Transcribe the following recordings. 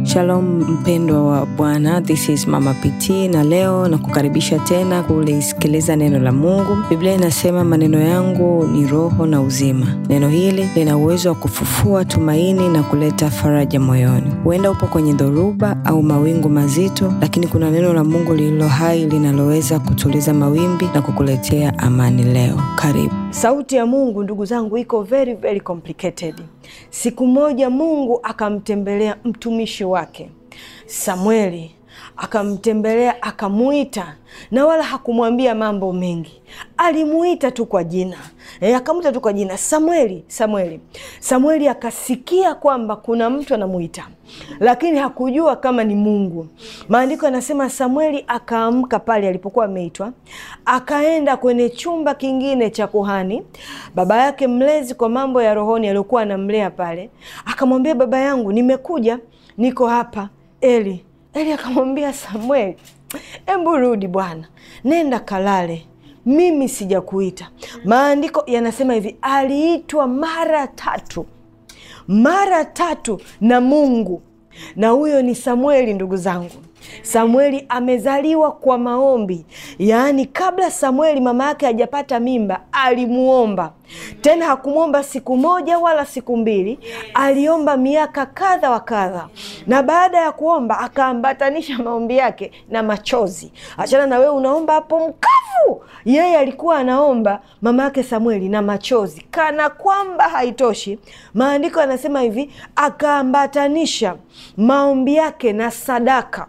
Shalom mpendwa wa Bwana, this is Mama PT na leo na kukaribisha tena kulisikiliza neno la Mungu. Biblia inasema maneno yangu ni roho na uzima. Neno hili lina uwezo wa kufufua tumaini na kuleta faraja moyoni. Huenda upo kwenye dhoruba au mawingu mazito, lakini kuna neno la Mungu lililo hai linaloweza kutuliza mawimbi na kukuletea amani leo. Karibu. Sauti ya Mungu ndugu zangu iko very very complicated. Siku moja Mungu akamtembelea mtumishi wake Samueli, akamtembelea akamuita, na wala hakumwambia mambo mengi, alimuita tu kwa jina e, akamuita tu kwa jina Samueli, Samueli. Samueli akasikia kwamba kuna mtu anamuita, lakini hakujua kama ni Mungu. Maandiko yanasema Samueli akaamka pale alipokuwa ameitwa, akaenda kwenye chumba kingine cha kuhani, baba yake mlezi kwa mambo ya rohoni aliyokuwa anamlea pale, akamwambia baba yangu, nimekuja, niko hapa. Eli Eli akamwambia Samueli, embu rudi bwana, nenda kalale, mimi sijakuita. Maandiko yanasema hivi, aliitwa mara tatu, mara tatu na Mungu, na huyo ni Samueli. Ndugu zangu, Samueli amezaliwa kwa maombi, yaani kabla Samueli mama yake hajapata mimba alimuomba. Tena hakumwomba siku moja wala siku mbili, aliomba miaka kadha wa kadha, na baada ya kuomba akaambatanisha maombi yake na machozi. Achana na wewe unaomba hapo mkavu, yeye alikuwa anaomba mama yake Samueli na machozi. Kana kwamba haitoshi, maandiko yanasema hivi, akaambatanisha maombi yake na sadaka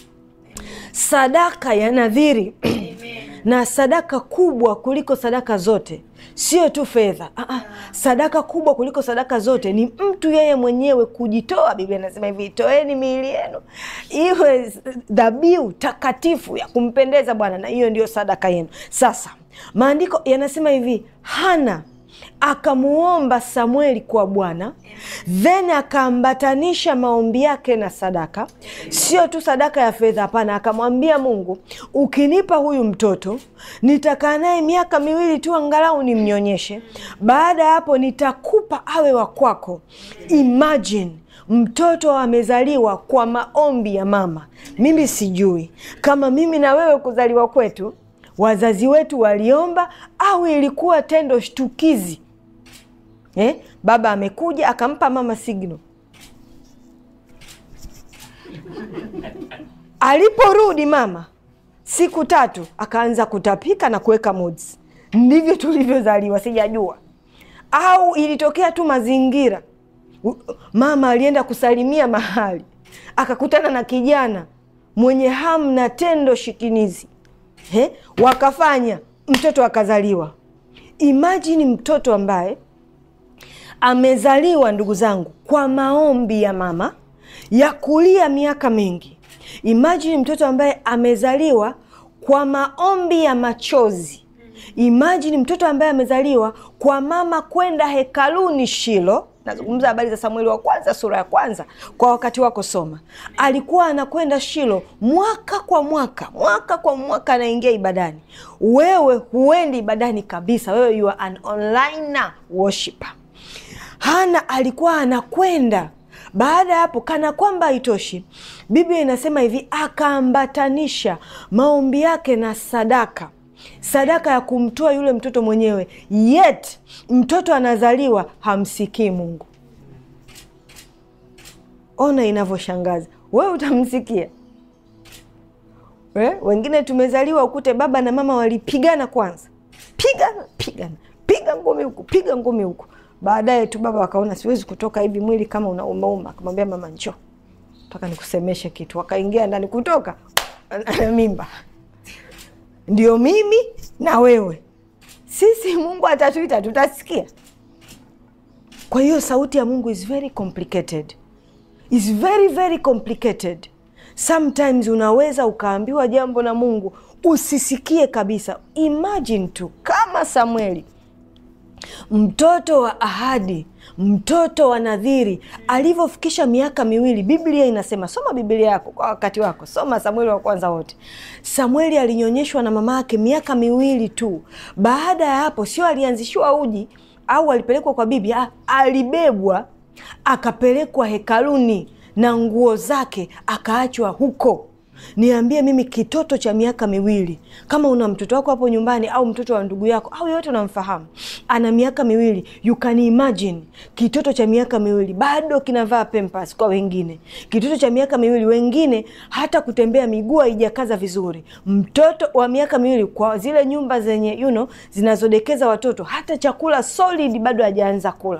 sadaka ya nadhiri na sadaka kubwa kuliko sadaka zote, sio tu fedha. Aa, sadaka kubwa kuliko sadaka zote ni mtu yeye mwenyewe kujitoa. Biblia inasema hivi, toeni miili yenu iwe dhabihu takatifu ya kumpendeza Bwana, na hiyo ndiyo sadaka yenu. Sasa maandiko yanasema hivi, Hana akamuomba Samueli kwa Bwana, then akaambatanisha maombi yake na sadaka, sio tu sadaka ya fedha. Hapana, akamwambia Mungu, ukinipa huyu mtoto nitakaa naye miaka miwili tu, angalau nimnyonyeshe. Baada ya hapo nitakupa awe wa kwako. Imagine mtoto amezaliwa kwa maombi ya mama. Mimi sijui kama mimi na wewe kuzaliwa kwetu wazazi wetu waliomba au ilikuwa tendo shtukizi eh? Baba amekuja akampa mama signal, aliporudi mama siku tatu akaanza kutapika na kuweka moods. Ndivyo tulivyozaliwa, sijajua au ilitokea tu mazingira. Mama alienda kusalimia mahali akakutana na kijana mwenye hamu na tendo shikinizi He, wakafanya mtoto akazaliwa. Imajini mtoto ambaye amezaliwa ndugu zangu kwa maombi ya mama ya kulia miaka mingi. Imajini mtoto ambaye amezaliwa kwa maombi ya machozi. Imajini mtoto ambaye amezaliwa kwa mama kwenda hekaluni Shilo. Nazungumza habari za Samueli wa kwanza sura ya kwanza. Kwa wakati wako soma, alikuwa anakwenda Shilo mwaka kwa mwaka, mwaka kwa mwaka anaingia ibadani. Wewe huendi ibadani kabisa, wewe you are an online worshiper. Hana alikuwa anakwenda. Baada ya hapo, kana kwamba haitoshi, Biblia inasema hivi, akaambatanisha maombi yake na sadaka sadaka ya kumtoa yule mtoto mwenyewe, yet mtoto anazaliwa hamsikii Mungu. Ona inavyoshangaza. Wewe utamsikia we? Wengine tumezaliwa ukute baba na mama walipigana kwanza, pigana pigana, piga ngumi huku, piga ngumi huku. Baadaye tu baba wakaona siwezi kutoka hivi mwili kama unaumauma, akamwambia mama, njoo mpaka nikusemeshe kitu. Wakaingia ndani, kutoka ana mimba ndio mimi na wewe, sisi Mungu atatuita tutasikia. Kwa hiyo sauti ya Mungu is very complicated, is very very complicated. Sometimes unaweza ukaambiwa jambo na Mungu usisikie kabisa. Imagine tu kama Samueli, mtoto wa ahadi, mtoto wa nadhiri, alivyofikisha miaka miwili. Biblia inasema, soma Biblia yako kwa wakati wako, soma Samueli wa kwanza wote. Samueli alinyonyeshwa na mama yake miaka miwili tu. Baada ya hapo, sio alianzishiwa uji au alipelekwa kwa bibi, alibebwa akapelekwa hekaluni na nguo zake akaachwa huko. Niambie mimi, kitoto cha miaka miwili, kama una mtoto wako hapo nyumbani au mtoto wa ndugu yako au yoyote unamfahamu ana miaka miwili, you can imagine kitoto cha miaka miwili bado kinavaa pampers kwa wengine, kitoto cha miaka miwili, wengine hata kutembea miguu haijakaza vizuri. Mtoto wa miaka miwili kwa zile nyumba zenye you know, zinazodekeza watoto, hata chakula solid bado hajaanza kula.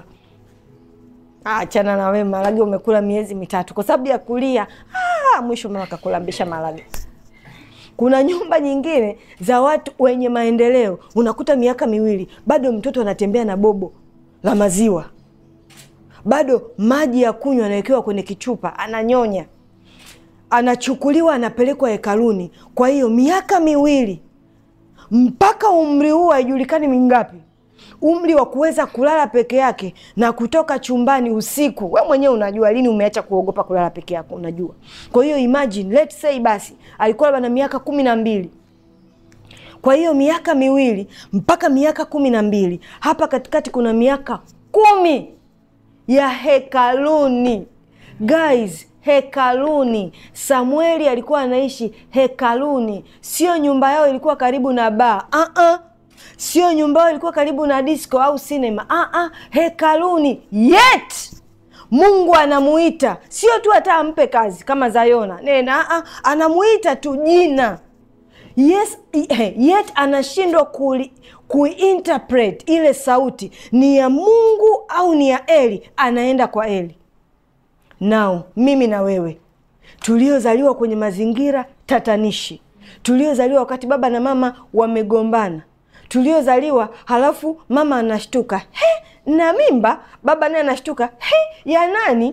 Achana na wewe, marage umekula miezi mitatu kwa sababu ya kulia. Ah, mwisho mama kakulambisha marage. Kuna nyumba nyingine za watu wenye maendeleo, unakuta miaka miwili bado mtoto anatembea na bobo la maziwa, bado maji ya kunywa anawekewa kwenye kichupa, ananyonya, anachukuliwa, anapelekwa hekaluni. Kwa hiyo miaka miwili mpaka umri huu haijulikani mingapi umri wa kuweza kulala peke yake na kutoka chumbani usiku. We mwenyewe unajua lini umeacha kuogopa kulala peke yako, unajua. Kwa hiyo imagine, let's say basi alikuwa labda na miaka kumi na mbili. Kwa hiyo miaka miwili mpaka miaka kumi na mbili, hapa katikati kuna miaka kumi ya hekaluni guys, hekaluni. Samueli alikuwa anaishi hekaluni, sio nyumba yao ilikuwa karibu na baa uh -uh. Sio nyumba yao ilikuwa karibu na disco au sinema uh -uh. Hekaluni. Yet Mungu anamuita, sio tu hata ampe kazi kama Zayona nena uh -uh. Anamuita tu jina yes, yet anashindwa kuinterpret ile sauti ni ya Mungu au ni ya Eli. Anaenda kwa Eli. Nao mimi na wewe tuliozaliwa kwenye mazingira tatanishi, tuliozaliwa wakati baba na mama wamegombana, tuliozaliwa halafu mama anashtuka he, na mimba, baba naye anashtuka he, ya nani?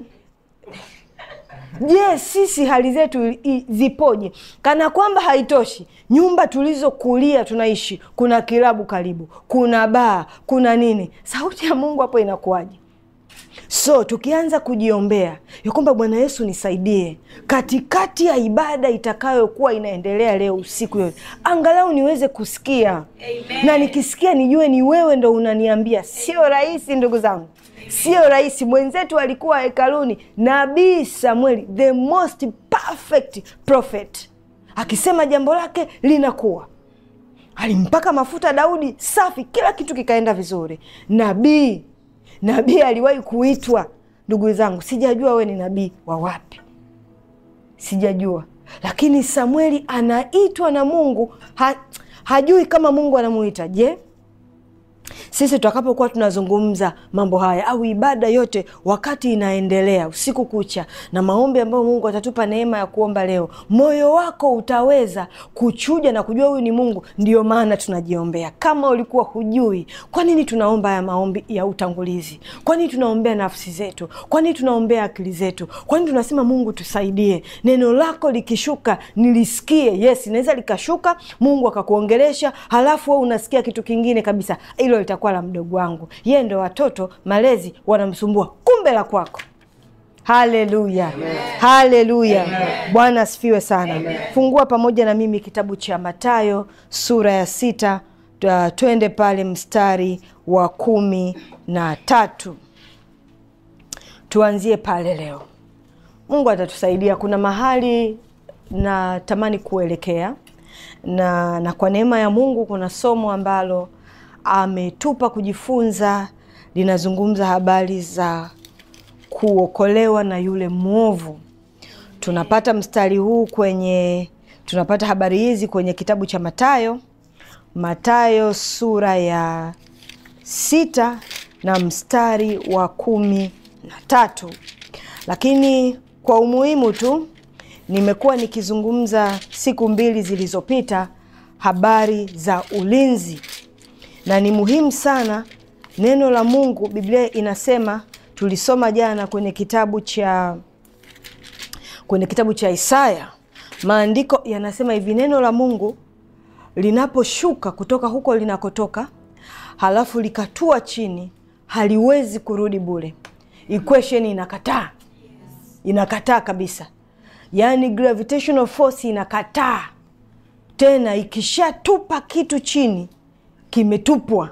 Je, yes, sisi hali zetu zipoje? Kana kwamba haitoshi, nyumba tulizokulia tunaishi, kuna kilabu karibu, kuna baa, kuna nini. Sauti ya Mungu hapo inakuwaje? So tukianza kujiombea ya kwamba Bwana Yesu nisaidie katikati ya ibada itakayokuwa inaendelea leo usiku yote, angalau niweze kusikia Amen. Na nikisikia nijue ni wewe ndo unaniambia. Sio rahisi ndugu zangu, sio rahisi. Mwenzetu alikuwa hekaluni, Nabii Samueli, the most perfect prophet, akisema jambo lake linakuwa alimpaka mafuta Daudi safi, kila kitu kikaenda vizuri. Nabii nabii aliwahi kuitwa. Ndugu zangu, sijajua we ni nabii wa wapi, sijajua, lakini Samueli anaitwa na Mungu ha, hajui kama Mungu anamuita. Je, sisi tutakapokuwa tunazungumza mambo haya au ibada yote wakati inaendelea usiku kucha na maombi ambayo Mungu atatupa neema ya kuomba leo, moyo wako utaweza kuchuja na kujua huyu ni Mungu. Ndiyo maana tunajiombea. Kama ulikuwa hujui, kwa nini tunaomba haya maombi ya utangulizi? Kwa nini tunaombea nafsi zetu? Kwa nini tunaombea akili zetu? Kwa nini tunasema Mungu tusaidie? Neno lako likishuka nilisikie. Yes, inaweza likashuka, Mungu akakuongelesha, halafu wewe unasikia kitu kingine kabisa. Hilo litakuwa la mdogo wangu, yeye ndo watoto malezi wanamsumbua, kumbe la kwako. Haleluya, haleluya! Bwana asifiwe sana. Amen. Fungua pamoja na mimi kitabu cha Mathayo sura ya sita, twende pale mstari wa kumi na tatu tuanzie pale leo. Mungu atatusaidia. Kuna mahali natamani kuelekea na, na kwa neema ya Mungu kuna somo ambalo ametupa kujifunza, linazungumza habari za kuokolewa na yule mwovu. Tunapata mstari huu kwenye, tunapata habari hizi kwenye kitabu cha Mathayo, Mathayo sura ya sita na mstari wa kumi na tatu. Lakini kwa umuhimu tu nimekuwa nikizungumza siku mbili zilizopita habari za ulinzi na ni muhimu sana neno la Mungu. Biblia inasema, tulisoma jana kwenye kitabu cha kwenye kitabu cha Isaya, maandiko yanasema hivi, neno la Mungu linaposhuka kutoka huko linakotoka, halafu likatua chini, haliwezi kurudi bure. Equation inakataa, inakataa kabisa, yaani gravitational force inakataa tena. Ikishatupa kitu chini kimetupwa.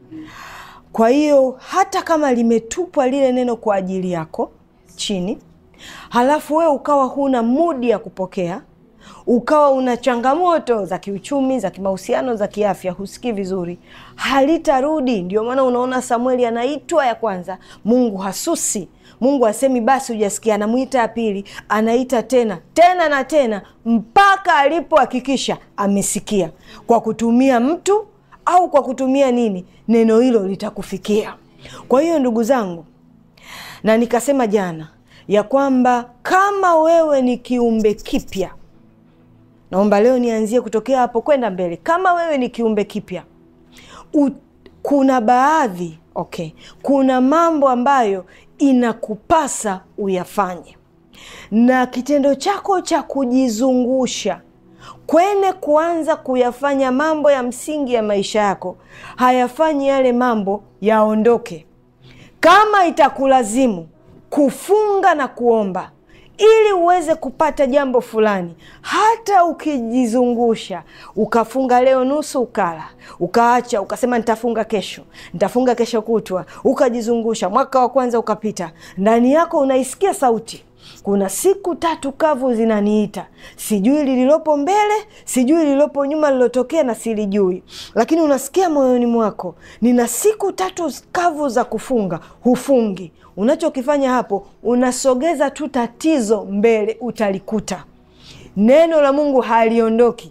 Kwa hiyo hata kama limetupwa lile neno kwa ajili yako chini, halafu wewe ukawa huna mudi ya kupokea ukawa una changamoto za kiuchumi za kimahusiano za kiafya husikii vizuri halitarudi ndio maana unaona samueli anaitwa ya kwanza mungu hasusi mungu asemi basi hujasikia anamwita ya pili anaita tena tena na tena mpaka alipohakikisha amesikia kwa kutumia mtu au kwa kutumia nini neno hilo litakufikia kwa hiyo ndugu zangu na nikasema jana ya kwamba kama wewe ni kiumbe kipya naomba leo nianzie kutokea hapo kwenda mbele kama wewe ni kiumbe kipya u, kuna baadhi okay kuna mambo ambayo inakupasa uyafanye na kitendo chako cha kujizungusha kwene kuanza kuyafanya mambo ya msingi ya maisha yako hayafanyi yale mambo yaondoke kama itakulazimu kufunga na kuomba ili uweze kupata jambo fulani hata ukijizungusha ukafunga leo nusu ukala ukaacha ukasema nitafunga kesho nitafunga kesho kutwa ukajizungusha mwaka wa kwanza ukapita ndani yako unaisikia sauti kuna siku tatu kavu zinaniita sijui lililopo mbele sijui lililopo nyuma lilotokea na silijui lakini unasikia moyoni mwako nina siku tatu kavu za kufunga hufungi unachokifanya hapo unasogeza tu tatizo mbele utalikuta neno la mungu haliondoki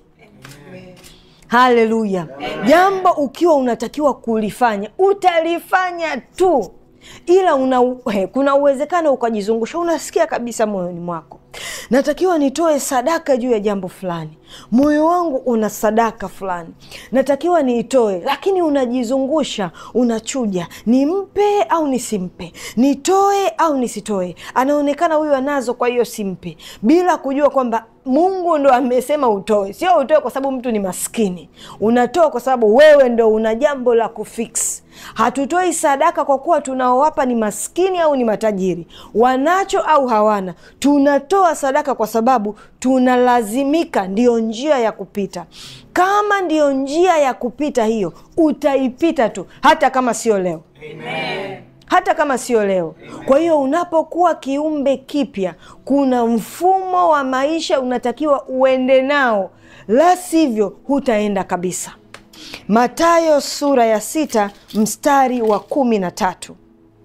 haleluya jambo ukiwa unatakiwa kulifanya utalifanya tu ila una, he, kuna uwezekano ukajizungusha unasikia kabisa moyoni mwako natakiwa nitoe sadaka juu ya jambo fulani moyo wangu una sadaka fulani natakiwa niitoe lakini unajizungusha unachuja nimpe au nisimpe nitoe au nisitoe anaonekana huyu anazo kwa hiyo simpe bila kujua kwamba mungu ndo amesema utoe sio utoe kwa sababu mtu ni maskini unatoa kwa sababu wewe ndo una jambo la kufix hatutoi sadaka kwa kuwa tunaowapa ni maskini au ni matajiri wanacho au hawana tunatoa sadaka kwa sababu tunalazimika ndiyo njia ya kupita kama ndiyo njia ya kupita hiyo utaipita tu hata kama sio leo Amen hata kama sio leo kwa hiyo unapokuwa kiumbe kipya kuna mfumo wa maisha unatakiwa uende nao la sivyo hutaenda kabisa matayo sura ya sita mstari wa kumi na tatu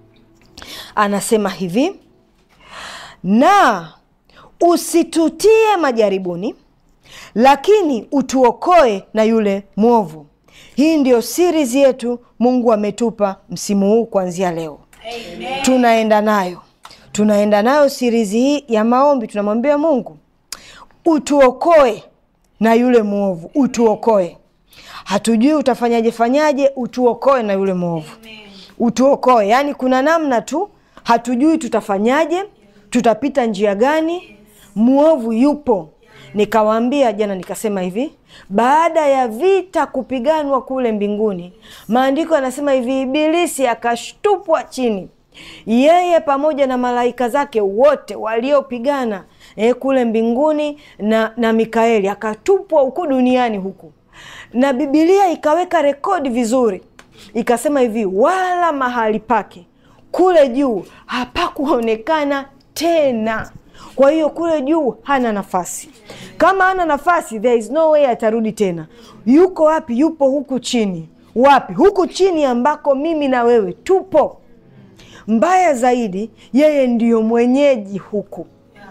anasema hivi na usitutie majaribuni lakini utuokoe na yule mwovu hii ndio series yetu mungu ametupa msimu huu kuanzia leo Amen. tunaenda nayo tunaenda nayo sirizi hii ya maombi tunamwambia mungu utuokoe na yule mwovu utuokoe hatujui utafanyaje fanyaje utuokoe na yule mwovu utuokoe yaani kuna namna tu hatujui tutafanyaje tutapita njia gani mwovu yupo nikawaambia jana nikasema hivi baada ya vita kupiganwa kule mbinguni maandiko yanasema hivi ibilisi akashtupwa chini yeye pamoja na malaika zake wote waliopigana eh, kule mbinguni na, na mikaeli akatupwa huku duniani huku na bibilia ikaweka rekodi vizuri ikasema hivi wala mahali pake kule juu hapakuonekana tena kwa hiyo kule juu hana nafasi kama hana nafasi there is no way atarudi tena yuko wapi yupo huku chini wapi huku chini ambako mimi na wewe tupo mbaya zaidi yeye ndiyo mwenyeji huku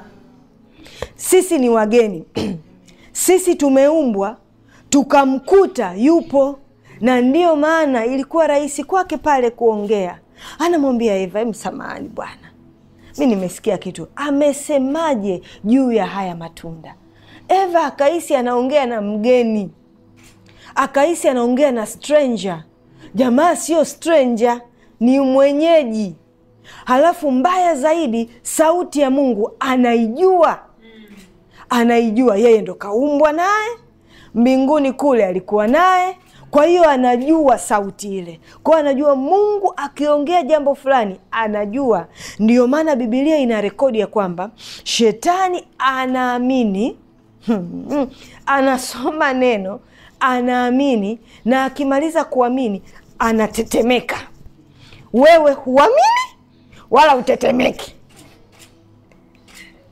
sisi ni wageni sisi tumeumbwa tukamkuta yupo na ndiyo maana ilikuwa rahisi kwake pale kuongea anamwambia eva msamahani bwana mi nimesikia kitu amesemaje juu ya haya matunda eva akahisi anaongea na mgeni akahisi anaongea na stranger jamaa sio stranger ni mwenyeji halafu mbaya zaidi sauti ya mungu anaijua anaijua yeye ndo kaumbwa naye mbinguni kule alikuwa naye kwa hiyo anajua sauti ile kwao anajua mungu akiongea jambo fulani anajua ndiyo maana bibilia ina rekodi ya kwamba shetani anaamini hmm, anasoma neno anaamini na akimaliza kuamini anatetemeka wewe huamini wala utetemeki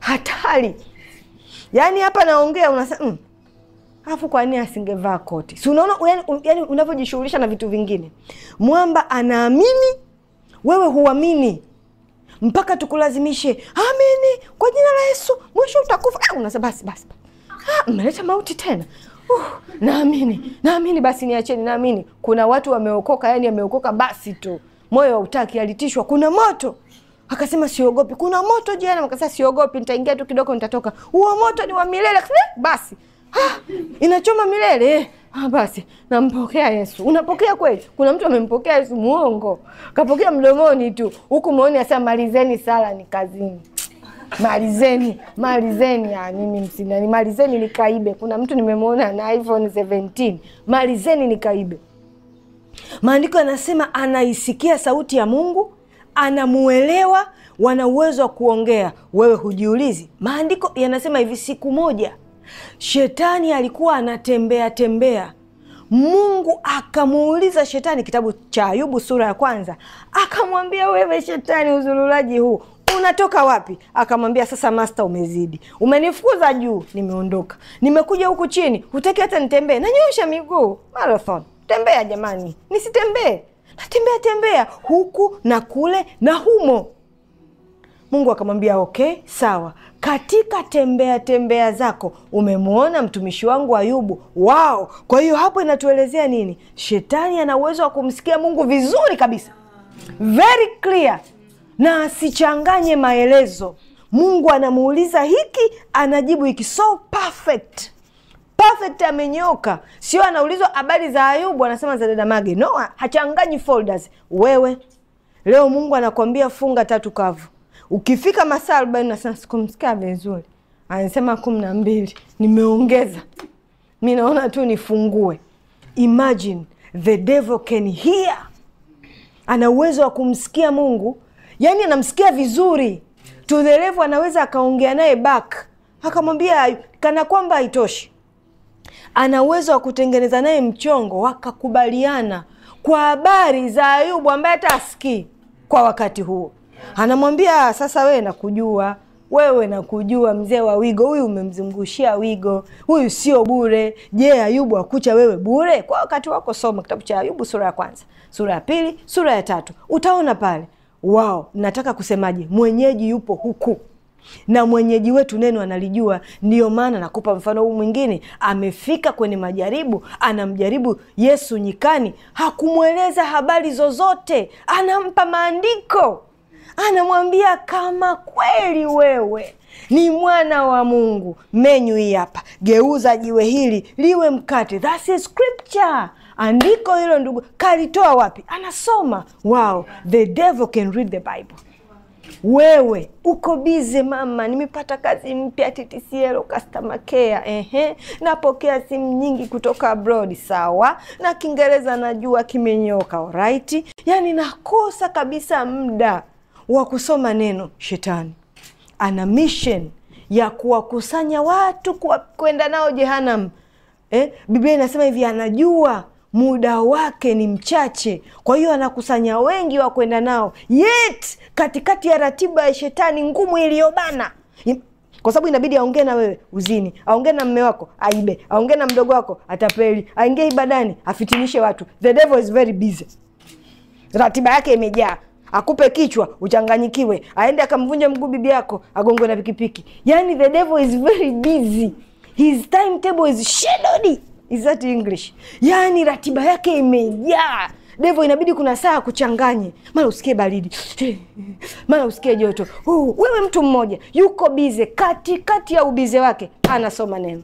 hatari. Yaani hapa naongea unasema mm, alafu kwa nini asingevaa koti? Si unaona yani, yani unavyojishughulisha na vitu vingine. Mwamba anaamini, wewe huamini mpaka tukulazimishe amini kwa jina la Yesu, mwisho utakufa. Ah, unasema basi basi, ah, mmeleta mauti tena. Uh, naamini naamini, basi niacheni, naamini. Kuna watu wameokoka, yani ameokoka basi tu, moyo hautaki, alitishwa, kuna moto akasema siogopi, kuna moto jehanamu. Akasema siogopi, nitaingia tu kidogo, nitatoka. Huo moto ni wa milele. Akasema, "Eh, basi ah, inachoma milele eh. Ah, basi nampokea Yesu. Unapokea kweli? Kuna mtu amempokea Yesu, muongo, kapokea mdomoni tu, huku mooni asema malizeni sala, ni kazini malizeni malizeni. Ah, mimi msinani, malizeni nikaibe. Kuna mtu nimemwona na iPhone 17 malizeni nikaibe. Maandiko yanasema anaisikia sauti ya Mungu, anamuelewa, wana uwezo wa kuongea. Wewe hujiulizi? Maandiko yanasema hivi, siku moja shetani alikuwa anatembea tembea, Mungu akamuuliza shetani, kitabu cha Ayubu sura ya kwanza, akamwambia wewe shetani, uzurulaji huu unatoka wapi? Akamwambia sasa, masta, umezidi, umenifukuza juu, nimeondoka, nimekuja huku chini, hutaki hata nitembee, nanyosha miguu marathon tembea jamani, nisitembee? Natembea tembea huku na kule na humo. Mungu akamwambia okay, sawa. Katika tembea tembea zako umemwona mtumishi wangu Ayubu. Wao, kwa hiyo hapo inatuelezea nini? Shetani ana uwezo wa kumsikia Mungu vizuri kabisa, very clear, na asichanganye maelezo. Mungu anamuuliza hiki, anajibu hiki, so perfect perfect amenyoka. Sio anaulizwa habari za Ayubu anasema za dada Mage. No, hachanganyi folders. Wewe leo Mungu anakwambia funga tatu kavu, ukifika masaa arobaini nasema sikumsikia vizuri, anasema kumi na mbili nimeongeza, mi naona tu nifungue. Imagine the devil can hear, ana uwezo wa kumsikia Mungu, yaani anamsikia vizuri to the level anaweza akaongea naye back akamwambia kana kwamba haitoshi ana uwezo wa kutengeneza naye mchongo, wakakubaliana kwa habari za Ayubu ambaye hata asikii kwa wakati huo. Anamwambia sasa, wewe nakujua, wewe nakujua, mzee wa wigo huyu, umemzungushia wigo huyu, sio bure. Je, Ayubu akucha wewe bure? Kwa wakati wako soma kitabu cha Ayubu sura ya kwanza, sura ya pili, sura ya tatu, utaona pale. Wao, nataka kusemaje? Mwenyeji yupo huku na mwenyeji wetu neno analijua. Ndiyo maana nakupa mfano huu mwingine. Amefika kwenye majaribu, anamjaribu Yesu nyikani, hakumweleza habari zozote, anampa maandiko, anamwambia kama kweli wewe ni mwana wa Mungu, menyu hii hapa, geuza jiwe hili liwe mkate. That's a scripture. Andiko hilo ndugu, kalitoa wapi? Anasoma. Wow, the devil can read the Bible. Wewe uko bize mama, nimepata kazi mpya TTCL customer care. Ehe, napokea simu nyingi kutoka abroad. Sawa, na Kiingereza najua kimenyoka. Alright, yani nakosa kabisa muda wa kusoma neno. Shetani ana mission ya kuwakusanya watu kwenda nao jehanamu. Eh, Biblia inasema hivi, anajua muda wake ni mchache, kwa hiyo anakusanya wengi wa kwenda nao, yet katikati ya ratiba ya shetani ngumu iliyobana, kwa sababu inabidi aongee na wewe uzini, aongee na mme wako aibe, aongee na mdogo wako atapeli, aingie ibadani afitinishe watu. The devil is very busy, ratiba yake imejaa akupe kichwa uchanganyikiwe, aende akamvunja mguu bibi yako, agongwe na pikipiki. Yani the devil is very busy, his timetable is shadowed. Is that English? Yani ratiba yake imejaa. Devo inabidi kuna saa kuchanganye, mara usikie baridi, mara usikie joto. Uh, wewe mtu mmoja yuko bize, katikati ya ubize wake anasoma neno.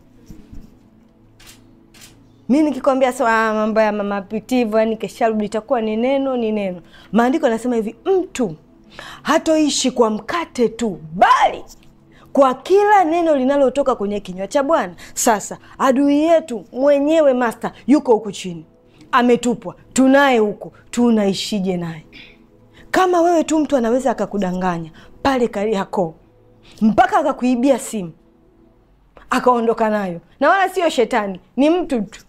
Mi nikikwambia sawa, mambo ya mama pitivo, yani kesharudi itakuwa ni neno, ni neno. Maandiko yanasema hivi, mtu hatoishi kwa mkate tu, bali kwa kila neno linalotoka kwenye kinywa cha Bwana. Sasa adui yetu mwenyewe master yuko huku chini, ametupwa, tunaye huku, tunaishije naye? Kama wewe tu, mtu anaweza akakudanganya pale Kariakoo mpaka akakuibia simu akaondoka nayo, na wala sio shetani, ni mtu tu.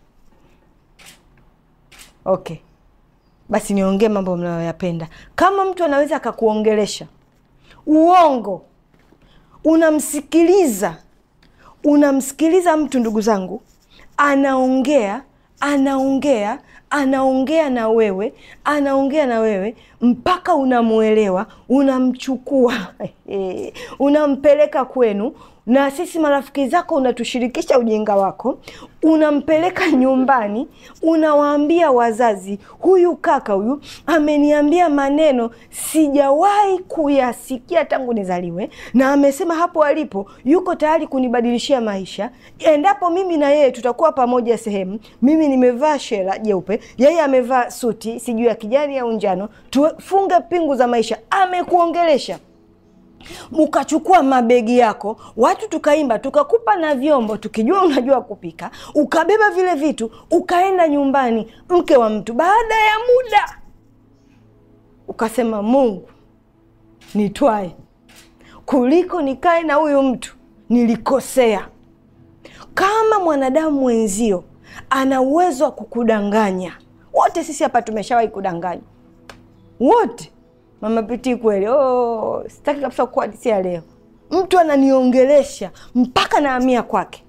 Okay, basi niongee mambo mnayoyapenda. Kama mtu anaweza akakuongelesha uongo unamsikiliza unamsikiliza mtu ndugu zangu anaongea anaongea anaongea na wewe anaongea na wewe mpaka unamwelewa unamchukua unampeleka kwenu na sisi marafiki zako unatushirikisha ujinga wako unampeleka nyumbani unawaambia wazazi huyu kaka huyu ameniambia maneno sijawahi kuyasikia tangu nizaliwe na amesema hapo alipo yuko tayari kunibadilishia maisha endapo mimi na yeye tutakuwa pamoja sehemu mimi nimevaa shela jeupe yeye amevaa suti sijui ya kijani au njano tufunge pingu za maisha amekuongelesha ukachukua mabegi yako watu tukaimba tukakupa na vyombo tukijua unajua kupika ukabeba vile vitu ukaenda nyumbani mke wa mtu baada ya muda ukasema mungu nitwae kuliko nikae na huyu mtu nilikosea kama mwanadamu mwenzio ana uwezo wa kukudanganya wote sisi hapa tumeshawahi kudanganya wote mama pitii kweli oh, sitaki kabisa kuhadisia leo mtu ananiongelesha mpaka naamia kwake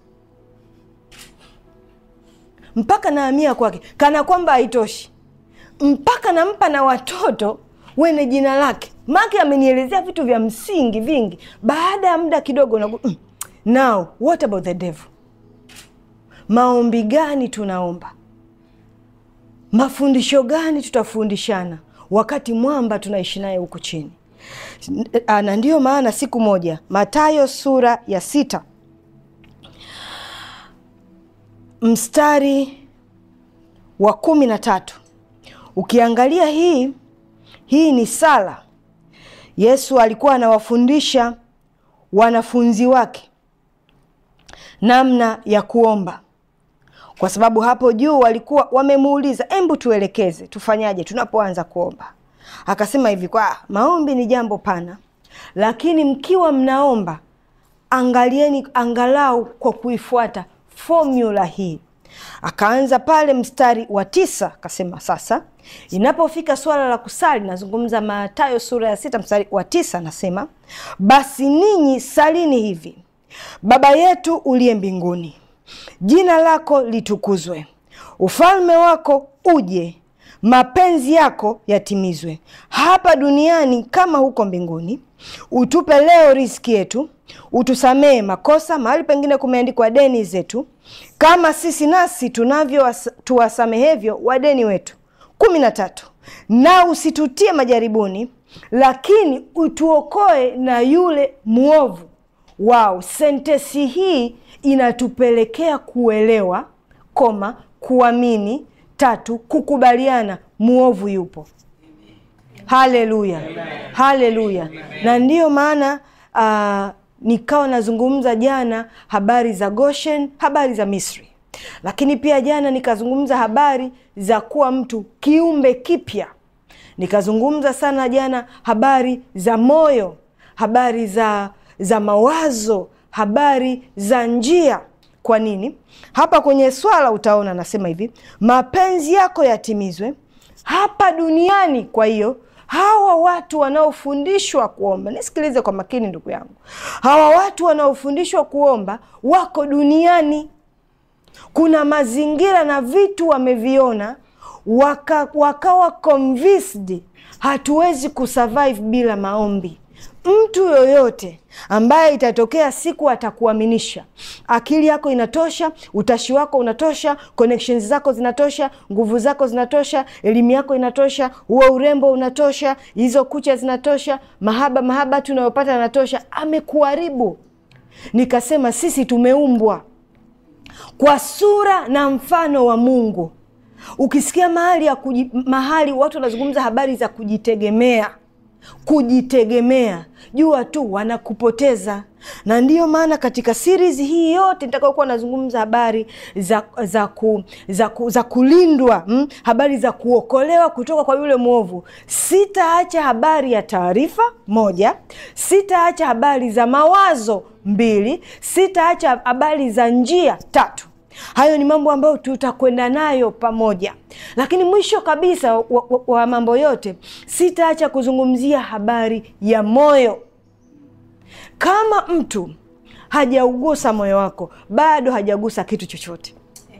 mpaka naamia kwake kana kwamba haitoshi mpaka nampa na watoto wene jina lake make amenielezea vitu vya msingi vingi baada ya muda kidogo na mm, now what about the devil maombi gani tunaomba mafundisho gani tutafundishana wakati mwamba tunaishi naye huku chini na ndiyo maana siku moja matayo sura ya sita mstari wa kumi na tatu ukiangalia hii hii ni sala yesu alikuwa anawafundisha wanafunzi wake namna ya kuomba kwa sababu hapo juu walikuwa wamemuuliza embu tuelekeze tufanyaje tunapoanza kuomba akasema hivi kwa maombi ni jambo pana lakini mkiwa mnaomba angalieni angalau kwa kuifuata formula hii akaanza pale mstari wa tisa akasema sasa inapofika swala la kusali nazungumza matayo sura ya sita mstari wa tisa anasema basi ninyi salini hivi baba yetu uliye mbinguni jina lako litukuzwe ufalme wako uje mapenzi yako yatimizwe hapa duniani kama huko mbinguni utupe leo riski yetu utusamehe makosa mahali pengine kumeandikwa deni zetu kama sisi nasi tunavyo tuwasamehevyo wadeni wetu kumi na tatu na usitutie majaribuni lakini utuokoe na yule mwovu wao sentesi hii inatupelekea kuelewa koma kuamini tatu kukubaliana mwovu yupo haleluya haleluya na ndiyo maana uh, nikawa nazungumza jana habari za goshen habari za misri lakini pia jana nikazungumza habari za kuwa mtu kiumbe kipya nikazungumza sana jana habari za moyo habari za za mawazo habari za njia kwa nini hapa kwenye swala utaona anasema hivi mapenzi yako yatimizwe hapa duniani kwa hiyo hawa watu wanaofundishwa kuomba nisikilize kwa makini ndugu yangu hawa watu wanaofundishwa kuomba wako duniani kuna mazingira na vitu wameviona waka, wakawa convinced hatuwezi kusurvive bila maombi mtu yoyote ambaye itatokea siku atakuaminisha akili yako inatosha utashi wako unatosha connections zako zinatosha nguvu zako zinatosha elimu yako inatosha huo urembo unatosha hizo kucha zinatosha mahaba mahaba tunayopata yanatosha amekuharibu nikasema sisi tumeumbwa kwa sura na mfano wa mungu ukisikia mahali ya kuji, mahali watu wanazungumza habari za kujitegemea kujitegemea jua tu wanakupoteza na ndiyo maana katika series hii yote nitakaokuwa nazungumza habari za za, ku, za, ku, za kulindwa mm? habari za kuokolewa kutoka kwa yule mwovu sitaacha habari ya taarifa moja sitaacha habari za mawazo mbili sitaacha habari za njia tatu hayo ni mambo ambayo tutakwenda nayo pamoja lakini mwisho kabisa wa, wa, wa mambo yote sitaacha kuzungumzia habari ya moyo kama mtu hajaugusa moyo wako bado hajagusa kitu chochote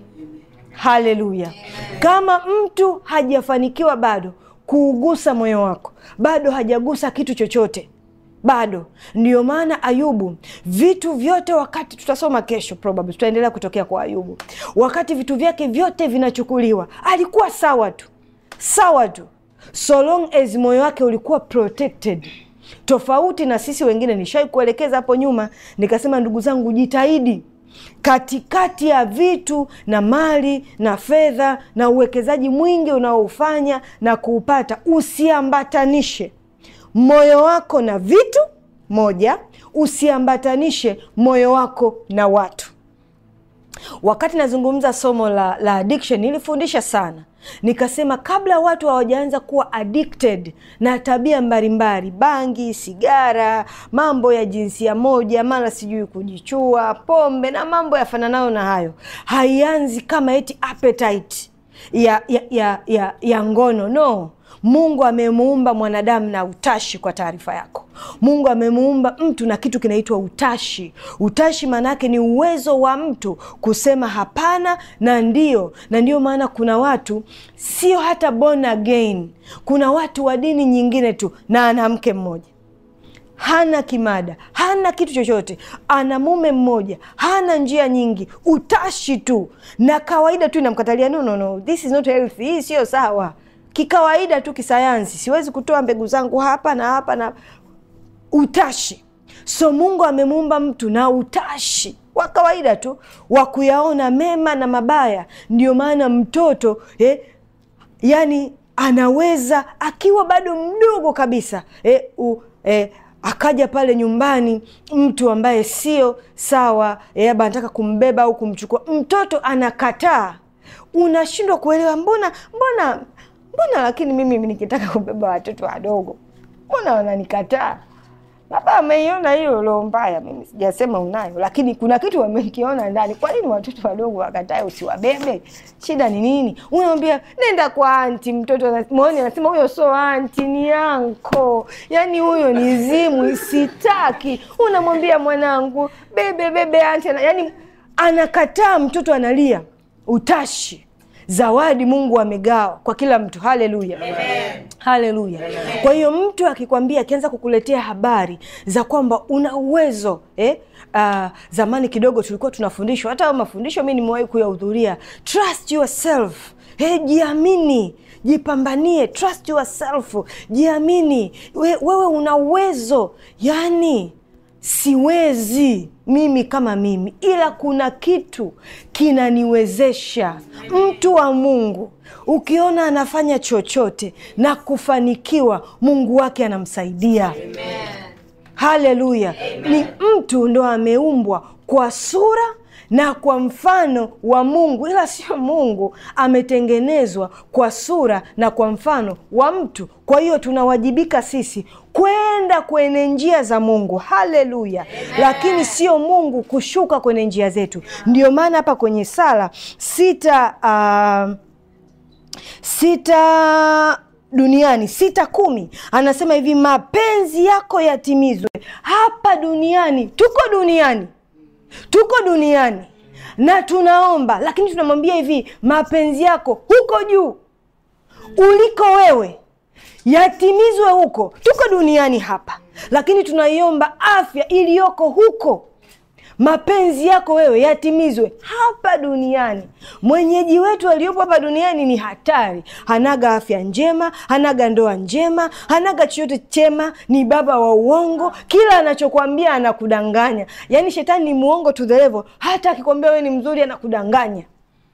haleluya kama mtu hajafanikiwa bado kuugusa moyo wako bado hajagusa kitu chochote bado ndio maana ayubu vitu vyote wakati tutasoma kesho probably tutaendelea kutokea kwa ayubu wakati vitu vyake vyote vinachukuliwa alikuwa sawa tu sawa tu so long as moyo wake ulikuwa protected tofauti na sisi wengine nishawai kuelekeza hapo nyuma nikasema ndugu zangu jitahidi katikati ya vitu na mali na fedha na uwekezaji mwingi unaoufanya na kuupata usiambatanishe moyo wako na vitu moja usiambatanishe moyo wako na watu wakati nazungumza somo la, la addiction nilifundisha sana nikasema kabla watu hawajaanza kuwa addicted na tabia mbalimbali bangi sigara mambo ya jinsia moja mara sijui kujichua pombe na mambo yafananayo na hayo haianzi kama eti appetite ya, ya, ya, ya, ya ngono no mungu amemuumba mwanadamu na utashi kwa taarifa yako mungu amemuumba mtu na kitu kinaitwa utashi utashi maanaake ni uwezo wa mtu kusema hapana na ndio na ndio maana kuna watu sio hata born again kuna watu wa dini nyingine tu na ana mke mmoja hana kimada hana kitu chochote ana mume mmoja hana njia nyingi utashi tu na kawaida tu inamkatalia no, no, no. this is not healthy hii siyo sawa kikawaida tu kisayansi siwezi kutoa mbegu zangu hapa na hapa na utashi so mungu amemuumba mtu na utashi wa kawaida tu wa kuyaona mema na mabaya ndio maana mtoto eh, yani anaweza akiwa bado mdogo kabisa eh, u, eh, akaja pale nyumbani mtu ambaye sio sawa eh, labda anataka kumbeba au kumchukua mtoto anakataa unashindwa kuelewa mbona mbona mbona lakini mimi nikitaka kubeba watoto wadogo mbona wananikataa labda ameiona hiyo roho mbaya mimi sijasema unayo lakini kuna kitu wamekiona ndani kwa nini watoto wadogo wakatae usiwabebe shida ni nini unamwambia nenda kwa anti mtoto mwoni anasema huyo so anti ni yanko yaani huyo ni zimu isitaki unamwambia mwanangu bebe bebe anti yaani anakataa mtoto analia utashi zawadi mungu amegawa kwa kila mtu haleluya haleluya kwa hiyo mtu akikwambia akianza kukuletea habari za kwamba una uwezo eh? uh, zamani kidogo tulikuwa tunafundishwa hata mafundisho mi nimewahi kuyahudhuria trust yourself Hey, jiamini jipambanie trust yourself jiamini We, wewe una uwezo yani siwezi mimi kama mimi ila kuna kitu kinaniwezesha mtu wa mungu ukiona anafanya chochote na kufanikiwa mungu wake anamsaidia haleluya ni mtu ndo ameumbwa kwa sura na kwa mfano wa mungu ila sio mungu ametengenezwa kwa sura na kwa mfano wa mtu kwa hiyo tunawajibika sisi kwenda kwenye njia za mungu haleluya lakini sio mungu kushuka kwenye njia zetu ndio maana hapa kwenye sala sita uh, sita duniani sita kumi anasema hivi mapenzi yako yatimizwe hapa duniani tuko duniani tuko duniani na tunaomba lakini tunamwambia hivi mapenzi yako huko juu uliko wewe yatimizwe huko tuko duniani hapa lakini tunaiomba afya iliyoko huko mapenzi yako wewe yatimizwe hapa duniani mwenyeji wetu aliyopo hapa duniani ni hatari hanaga afya njema hanaga ndoa njema hanaga chochote chema ni baba wa uongo kila anachokwambia anakudanganya yaani shetani ni muongo to the level hata akikwambia wewe ni mzuri anakudanganya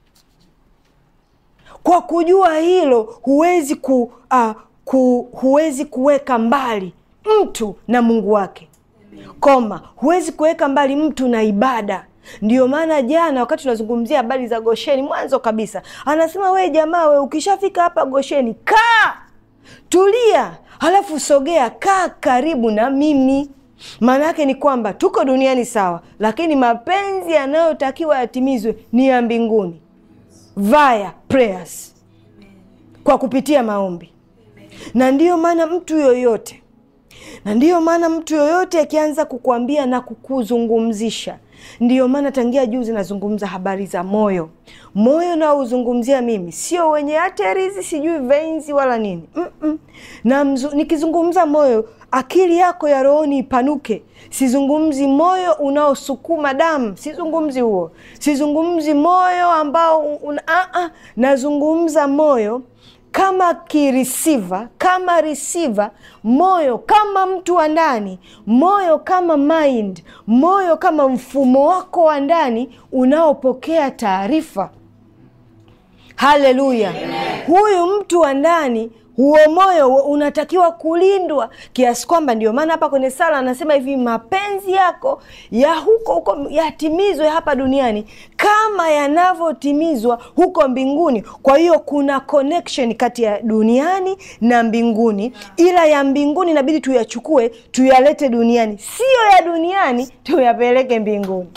kwa kujua hilo huwezi ku, uh, ku, huwezi kuweka mbali mtu na mungu wake koma huwezi kuweka mbali mtu na ibada ndio maana jana wakati tunazungumzia habari za gosheni mwanzo kabisa anasema wee jamaa we ukishafika hapa gosheni kaa tulia halafu sogea kaa karibu na mimi maana yake ni kwamba tuko duniani sawa lakini mapenzi yanayotakiwa yatimizwe ni ya mbinguni via prayers kwa kupitia maombi na ndiyo maana mtu yoyote na ndiyo maana mtu yoyote akianza kukuambia na kukuzungumzisha ndiyo maana tangia juzi nazungumza habari za moyo. Moyo naozungumzia mimi sio wenye arteries sijui veins wala nini mm -mm. Na mzu, nikizungumza moyo, akili yako ya rohoni ipanuke. Sizungumzi moyo unaosukuma damu, sizungumzi huo. Sizungumzi moyo ambao un, a -a. Nazungumza moyo kama kirisiva, kama receiver, moyo kama mtu wa ndani, moyo kama mind, moyo kama mfumo wako wa ndani unaopokea taarifa. Haleluya! Huyu mtu wa ndani huo moyo unatakiwa kulindwa kiasi kwamba, ndio maana hapa kwenye sala anasema hivi, mapenzi yako ya huko huko yatimizwe hapa duniani kama yanavyotimizwa huko mbinguni. Kwa hiyo kuna connection kati ya duniani na mbinguni, ila ya mbinguni inabidi tuyachukue tuyalete duniani, siyo ya duniani tuyapeleke mbinguni.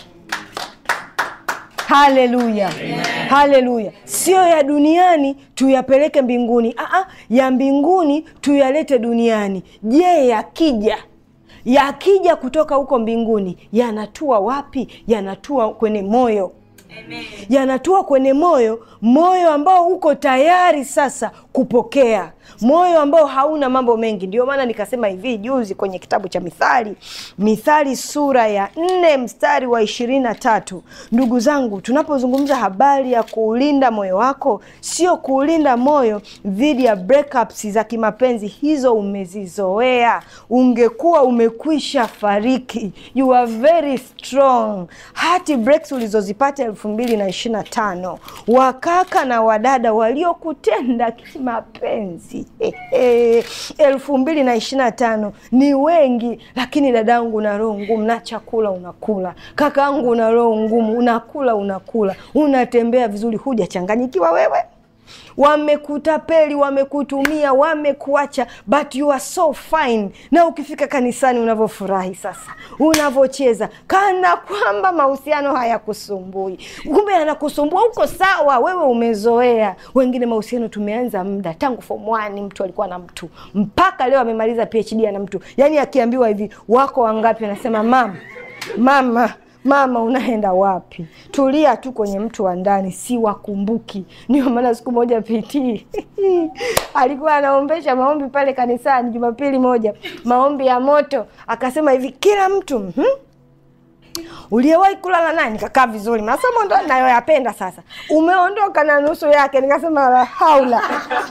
Haleluya, haleluya! Sio ya duniani tuyapeleke mbinguni. Aa, ya mbinguni tuyalete duniani. Je, yakija yakija kutoka huko mbinguni yanatua wapi? Yanatua kwenye moyo yanatua kwenye moyo, moyo ambao uko tayari sasa kupokea, moyo ambao hauna mambo mengi. Ndio maana nikasema hivi juzi kwenye kitabu cha Mithali, Mithali sura ya nne mstari wa ishirini na tatu. Ndugu zangu, tunapozungumza habari ya kuulinda moyo wako, sio kuulinda moyo dhidi ya breakups za kimapenzi, hizo umezizoea. Ungekuwa umekwisha fariki. You are very strong. Hati breaks ulizozipata elfu mbili na ishirini na tano wakaka na wadada waliokutenda kimapenzi elfu mbili na ishirini na tano ni wengi, lakini dadangu una roho ngumu, na chakula unakula, kakaangu una roho ngumu, unakula unakula, unatembea vizuri, hujachanganyikiwa wewe Wamekutapeli, wamekutumia, wamekuacha, but you are so fine. Na ukifika kanisani unavyofurahi sasa, unavyocheza kana kwamba mahusiano hayakusumbui, kumbe yanakusumbua. Uko sawa, wewe umezoea. Wengine mahusiano tumeanza muda tangu form one, mtu alikuwa na mtu mpaka leo amemaliza PhD ana mtu, yaani akiambiwa hivi wako wangapi, anasema mama, mama Mama, unaenda wapi? Tulia tu kwenye mtu wa ndani, si wakumbuki. Ndio maana siku moja PT alikuwa anaombesha maombi pale kanisani Jumapili moja, maombi ya moto, akasema hivi, kila mtu hmm? uliyewahi kulala naye. Nikakaa vizuri, masomo ndo nayoyapenda. Sasa umeondoka na nusu yake, nikasema la haula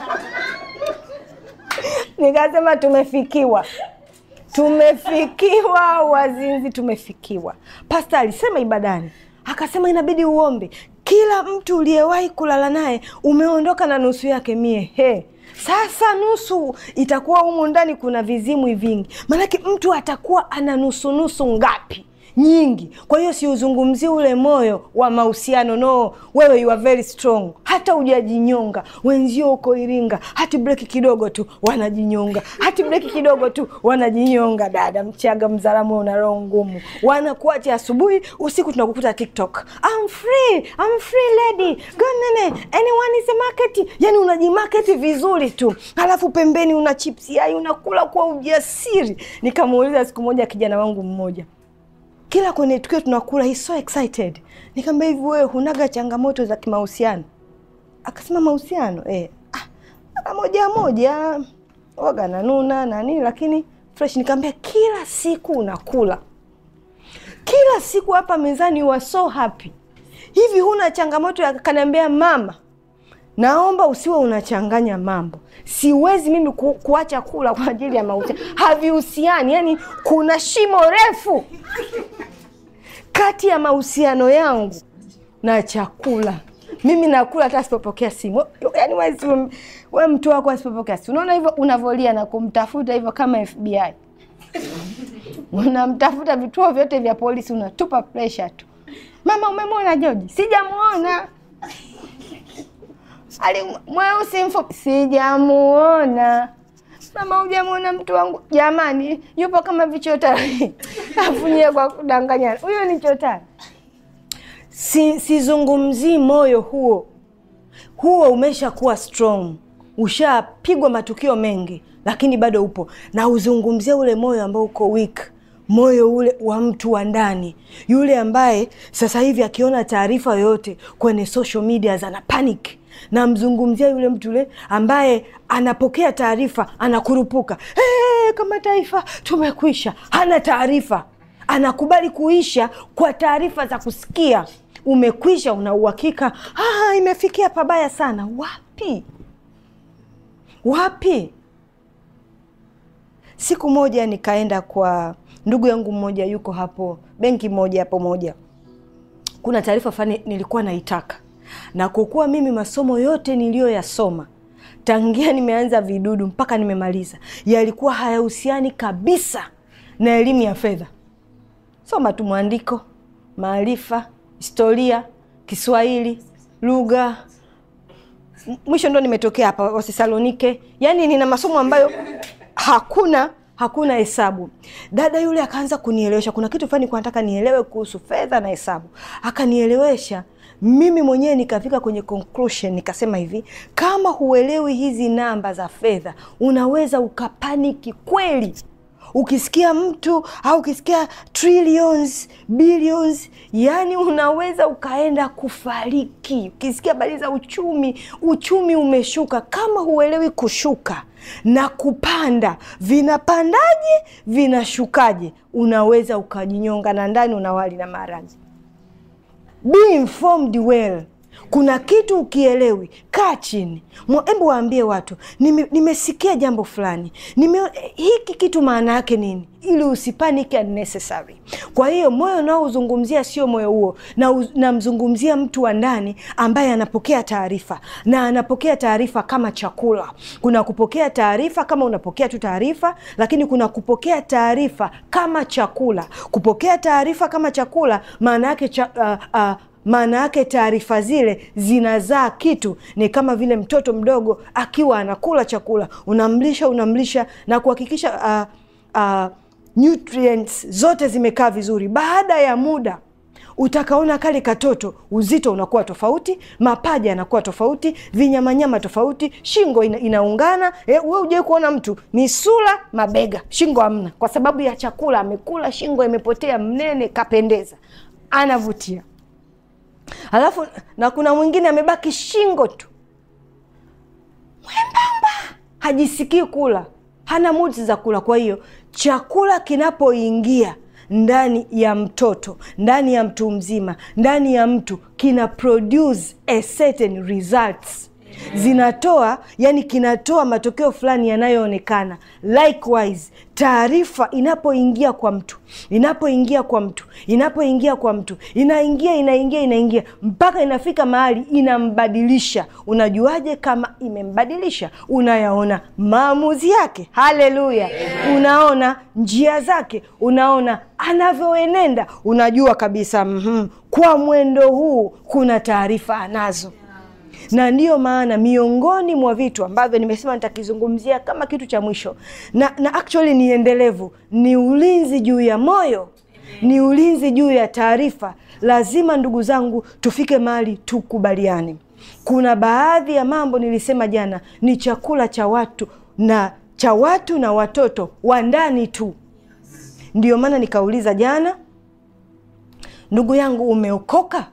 nikasema tumefikiwa tumefikiwa wazinzi, tumefikiwa. Pasta alisema ibadani, akasema inabidi uombe kila mtu uliyewahi kulala naye, umeondoka na nusu yake. Mie he, sasa nusu itakuwa humu ndani kuna vizimwi vingi, maanake mtu atakuwa ana nusu nusu ngapi? nyingi. Kwa hiyo siuzungumzi ule moyo wa mahusiano no, wewe you are very strong, hata hujajinyonga. Wenzio uko Iringa, hati breki kidogo tu wanajinyonga, hati breki kidogo tu wanajinyonga. Dada Mchaga, Mzaramo, una roho ngumu, wanakuacha asubuhi, usiku tunakukuta TikTok, I'm free, I'm free lady, go nene, anyone is a market. Yani unajimarket vizuri tu, halafu pembeni una chipsi yai unakula kwa ujasiri. Nikamuuliza siku moja kijana wangu mmoja kila kwenye tukio tunakula, he's so excited. Nikamwambia hivi, wewe hunaga changamoto za kimahusiano? Akasema mahusiano eh, ah, moja moja waga nanuna na nini, lakini fresh. Nikamwambia kila siku unakula, kila siku hapa mezani, you are so happy, hivi huna changamoto ya? Kaniambia mama, naomba usiwe unachanganya mambo. Siwezi mimi ku, kuacha kula kwa ajili ya mahusiano, havihusiani. Yani kuna shimo refu kati ya mahusiano yangu na chakula. Mimi nakula hata asipopokea simu. Yani we, we mtu wako asipopokea simu, unaona hivyo unavolia na kumtafuta hivyo kama FBI unamtafuta vituo vyote vya polisi, unatupa pressure tu. Mama, umemwona Joji? Sijamuona. Ali mweusi mfupi? Sijamuona. Mama, hujamuona mtu wangu? Jamani, yupo kama vichotari afunyie kwa kudanganyana. Huyo ni chotari. Si, sizungumzii moyo huo, huo umesha kuwa strong. ushapigwa matukio mengi, lakini bado upo na uzungumzie ule moyo ambao uko weak, moyo ule wa mtu wa ndani, yule ambaye sasa hivi akiona taarifa yoyote kwenye social media ana panic. Namzungumzia yule mtu yule ambaye anapokea taarifa anakurupuka, hey, kama taifa tumekwisha. Hana taarifa, anakubali kuisha kwa taarifa za kusikia. Umekwisha, una uhakika ah, imefikia pabaya sana. Wapi wapi? Siku moja nikaenda kwa ndugu yangu mmoja, yuko hapo benki moja hapo moja, kuna taarifa fulani nilikuwa naitaka, na kwa kuwa mimi masomo yote niliyoyasoma tangia nimeanza vidudu mpaka nimemaliza yalikuwa hayahusiani kabisa na elimu ya fedha. Soma tu mwandiko, maarifa, historia, Kiswahili, lugha mwisho ndo nimetokea hapa Wathesalonike. Yani nina masomo ambayo hakuna hakuna hesabu. Dada yule akaanza kunielewesha, kuna kitu fulani nataka nielewe kuhusu fedha na hesabu, akanielewesha. Mimi mwenyewe nikafika kwenye conclusion, nikasema hivi, kama huelewi hizi namba za fedha unaweza ukapaniki kweli ukisikia mtu au ukisikia trillions billions, yani unaweza ukaenda kufariki. Ukisikia habari za uchumi, uchumi umeshuka, kama huelewi kushuka na kupanda, vinapandaje vinashukaje, unaweza ukajinyonga na ndani unawali na maradhi. Be informed well. Kuna kitu ukielewi, kaa chini, hebu waambie watu nime, nimesikia jambo fulani nime, hiki kitu maana yake nini, ili usipaniki unnecessary. Kwa hiyo moyo unaozungumzia sio moyo huo, na namzungumzia mtu wa ndani ambaye anapokea taarifa na anapokea taarifa kama chakula. Kuna kupokea taarifa kama unapokea tu taarifa, lakini kuna kupokea taarifa kama chakula. Kupokea taarifa kama chakula maana yake cha, uh, uh, maana yake taarifa zile zinazaa kitu. Ni kama vile mtoto mdogo akiwa anakula chakula, unamlisha unamlisha na kuhakikisha uh, uh, nutrients zote zimekaa vizuri. Baada ya muda utakaona kale katoto uzito unakuwa tofauti, mapaja yanakuwa tofauti, vinyamanyama tofauti, shingo ina, inaungana. E, we ujawai kuona mtu misula mabega, shingo hamna, kwa sababu ya chakula amekula, shingo imepotea, mnene, kapendeza, anavutia. Halafu na kuna mwingine amebaki shingo tu mwembamba, hajisikii kula, hana mudi za kula. Kwa hiyo chakula kinapoingia ndani ya mtoto, ndani ya mtu mzima, ndani ya mtu, kina produce a certain results zinatoa yani, kinatoa matokeo fulani yanayoonekana. Likewise, taarifa inapoingia kwa mtu, inapoingia kwa mtu, inapoingia kwa mtu, inaingia inaingia inaingia mpaka inafika mahali inambadilisha. Unajuaje kama imembadilisha? Unayaona maamuzi yake. Haleluya! Unaona njia zake, unaona anavyoenenda, unajua kabisa mm -hmm, kwa mwendo huu kuna taarifa anazo na ndiyo maana miongoni mwa vitu ambavyo nimesema nitakizungumzia kama kitu cha mwisho na, na actually ni endelevu, ni ulinzi juu ya moyo, ni ulinzi juu ya taarifa. Lazima ndugu zangu, tufike mahali tukubaliane. Kuna baadhi ya mambo nilisema jana ni chakula cha watu na cha watu na watoto wa ndani tu. Ndiyo maana nikauliza jana, ndugu yangu, umeokoka?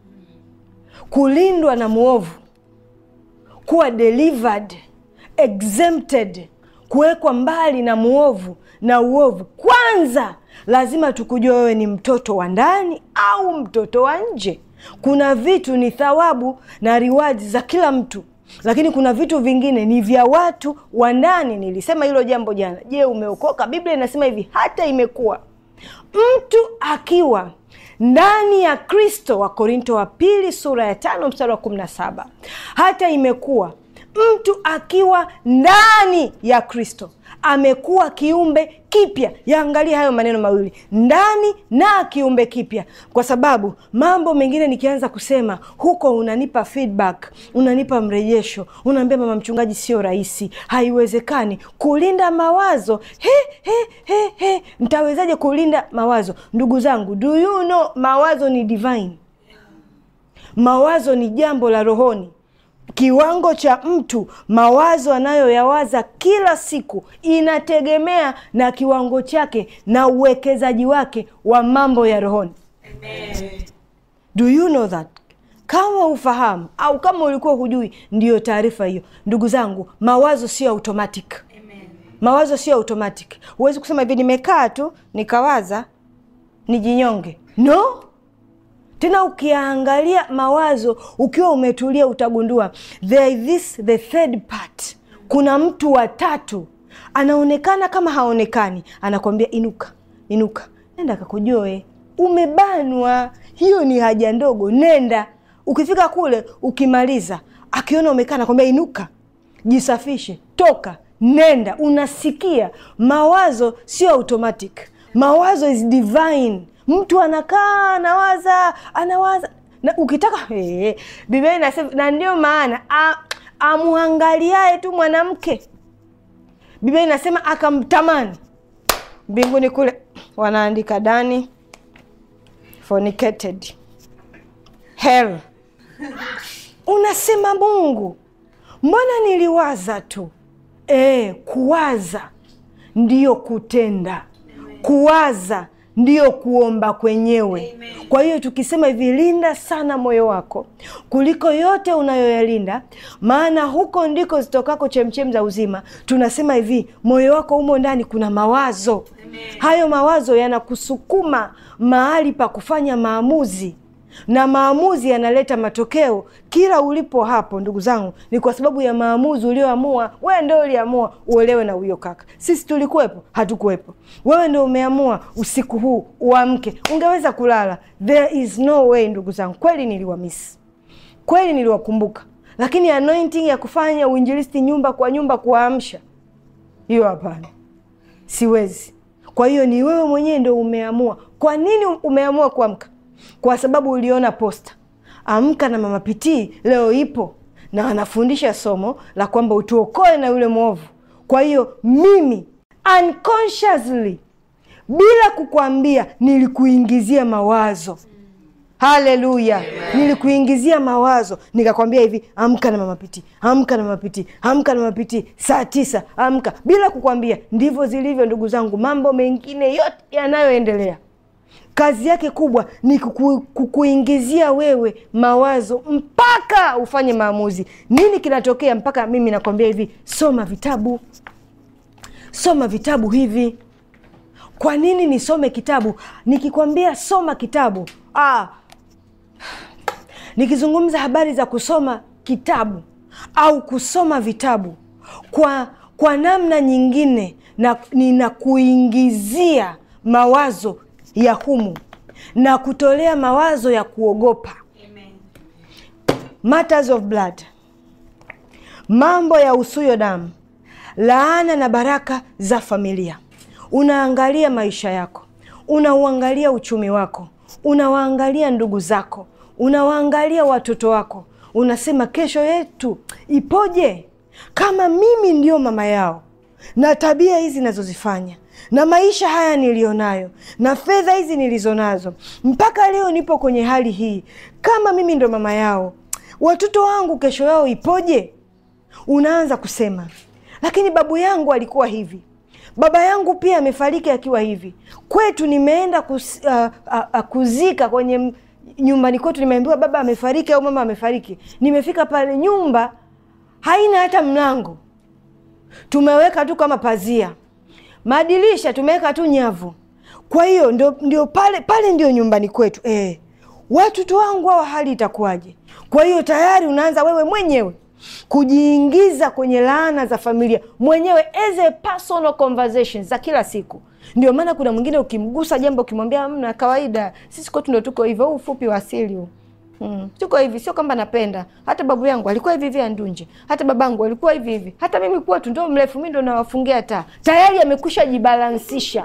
Kulindwa na mwovu, kuwa delivered, exempted, kuwekwa mbali na mwovu na uovu. Kwanza lazima tukujua wewe ni mtoto wa ndani au mtoto wa nje. Kuna vitu ni thawabu na riwadi za kila mtu, lakini kuna vitu vingine ni vya watu wa ndani. Nilisema hilo jambo jana. Je, umeokoka? Biblia inasema hivi, hata imekuwa mtu akiwa ndani ya Kristo, wa Korinto wa pili sura ya tano mstari wa kumi na saba hata imekuwa mtu akiwa ndani ya Kristo amekuwa kiumbe kipya. Yaangalia hayo maneno mawili, ndani na kiumbe kipya, kwa sababu mambo mengine nikianza kusema huko, unanipa feedback, unanipa mrejesho, unaambia mama mchungaji, sio rahisi, haiwezekani kulinda mawazo. He, he, he, he. Mtawezaje kulinda mawazo? Ndugu zangu, do you know mawazo ni divine. Mawazo ni jambo la rohoni. kiwango cha mtu mawazo anayoyawaza kila siku inategemea na kiwango chake na uwekezaji wake wa mambo ya rohoni. Do you know that? Kama ufahamu au kama ulikuwa hujui, ndiyo taarifa hiyo. Ndugu zangu, mawazo sio automatic. Mawazo sio automatic. Huwezi kusema hivi, nimekaa tu nikawaza nijinyonge. No, tena ukiangalia mawazo ukiwa umetulia, utagundua there is this the third part. Kuna mtu wa tatu anaonekana kama haonekani, anakwambia inuka, inuka, nenda kakujoe, umebanwa. Hiyo ni haja ndogo, nenda. Ukifika kule, ukimaliza, akiona umekaa, anakwambia inuka, jisafishe, toka, nenda. Unasikia mawazo sio automatic, mawazo is divine. Mtu anakaa anawaza anawaza na ukitaka hey, Biblia inasema, na ndio maana amwangaliaye tu mwanamke, Biblia inasema akamtamani. Mbinguni kule wanaandika Dani fornicated hell. Unasema Mungu, mbona niliwaza tu? E, kuwaza ndiyo kutenda, kuwaza ndiyo kuomba kwenyewe. Amen. Kwa hiyo tukisema hivi, linda sana moyo wako kuliko yote unayoyalinda, maana huko ndiko zitokako chemchem za uzima. Tunasema hivi, moyo wako humo ndani kuna mawazo. Amen. Hayo mawazo yanakusukuma mahali pa kufanya maamuzi na maamuzi yanaleta matokeo kila ulipo hapo. Ndugu zangu, ni kwa sababu ya maamuzi ulioamua wewe. Ndio uliamua uolewe na huyo kaka. Sisi tulikuwepo? Hatukuwepo. Wewe ndio umeamua usiku huu uamke. Ungeweza kulala? There is no way. Ndugu zangu, kweli niliwamisi, kweli niliwakumbuka, lakini anointing ya kufanya uinjilisti nyumba kwa nyumba, kuwaamsha, hiyo hapana, siwezi. Kwa hiyo ni wewe mwenyewe ndio umeamua. Kwa nini umeamua kuamka? Kwa sababu uliona posta Amka na Mama Pitii leo ipo na anafundisha somo la kwamba utuokoe na yule mwovu. Kwa hiyo mimi unconsciously, bila kukwambia, nilikuingizia mawazo. Haleluya! Nilikuingizia mawazo nikakwambia hivi, amka na Mama Pitii, amka na Mama Pitii, amka na Mama Pitii saa tisa, amka, bila kukwambia. Ndivyo zilivyo ndugu zangu, mambo mengine yote yanayoendelea kazi yake kubwa ni kuku, kukuingizia wewe mawazo mpaka ufanye maamuzi. Nini kinatokea? Mpaka mimi nakwambia hivi, soma vitabu, soma vitabu hivi. Kwa nini nisome kitabu? Nikikwambia soma kitabu ah, nikizungumza habari za kusoma kitabu au kusoma vitabu kwa, kwa namna nyingine na ninakuingizia mawazo ya humu na kutolea mawazo ya kuogopa. Amen. Matters of blood, mambo ya usuyo damu, laana na baraka za familia. Unaangalia maisha yako, unauangalia uchumi wako, unawaangalia ndugu zako, unawaangalia watoto wako, unasema kesho yetu ipoje kama mimi ndio mama yao na tabia hizi nazozifanya na maisha haya niliyonayo na fedha hizi nilizonazo, mpaka leo nipo kwenye hali hii. Kama mimi ndo mama yao, watoto wangu kesho yao ipoje? Unaanza kusema, lakini babu yangu alikuwa hivi, baba yangu pia amefariki akiwa hivi. Kwetu nimeenda kus, uh, uh, uh, kuzika kwenye nyumbani kwetu, nimeambiwa baba amefariki au mama amefariki. Nimefika pale, nyumba haina hata mlango, tumeweka tu kama pazia madirisha tumeweka tu nyavu. Kwa hiyo ndio, ndio pale pale ndio nyumbani kwetu eh. Watoto wangu hawa hali itakuwaje? Kwa hiyo tayari unaanza wewe mwenyewe kujiingiza kwenye laana za familia mwenyewe as a personal conversations za kila siku. Ndio maana kuna mwingine ukimgusa jambo ukimwambia mna kawaida, sisi kwetu ndo tuko hivyo, huu ufupi wa asili huu Hmm. Tuko hivi, sio kwamba napenda. Hata babu yangu alikuwa hivi hivi Andunje, hata babangu alikuwa hivi hivi, hata mimi kwetu ndo mrefu, mimi ndo nawafungia taa. Tayari amekwisha jibalansisha,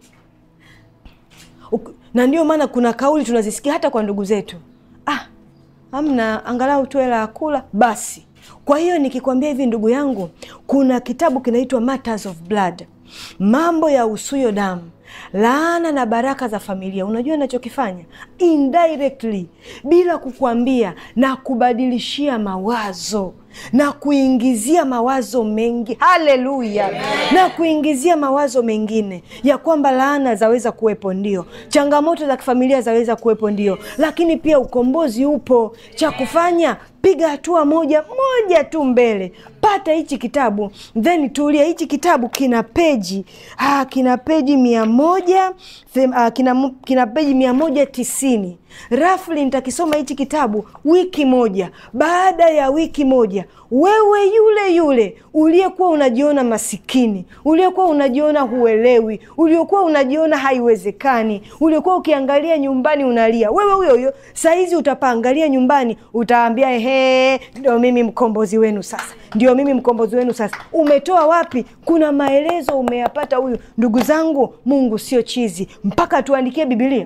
na ndio maana kuna kauli tunazisikia hata kwa ndugu zetu, ah, amna angalau tu hela ya kula basi. Kwa hiyo nikikwambia hivi, ndugu yangu, kuna kitabu kinaitwa Matters of Blood, mambo ya usuyo damu laana na baraka za familia. Unajua nachokifanya indirectly, bila kukuambia, na kubadilishia mawazo na kuingizia mawazo mengi, haleluya, na kuingizia mawazo mengine ya kwamba laana zaweza kuwepo, ndio changamoto za kifamilia zaweza kuwepo, ndio, lakini pia ukombozi upo. Cha kufanya piga hatua moja moja tu mbele, pata hichi kitabu then tulia. Hichi kitabu kina peji ah, kina peji mia moja ah, kina, kina peji mia moja tisini rafli. Nitakisoma hichi kitabu wiki moja. Baada ya wiki moja, wewe yule yule uliyekuwa unajiona masikini, uliyekuwa unajiona huelewi, uliokuwa unajiona haiwezekani, uliokuwa ukiangalia nyumbani unalia, wewe huyo huyo sahizi utapaangalia nyumbani, utaambia ehe, ndio mimi mkombozi wenu sasa, ndio mimi mkombozi wenu sasa. Umetoa wapi? Kuna maelezo umeyapata huyu. Ndugu zangu, Mungu sio chizi mpaka tuandikie Bibilia.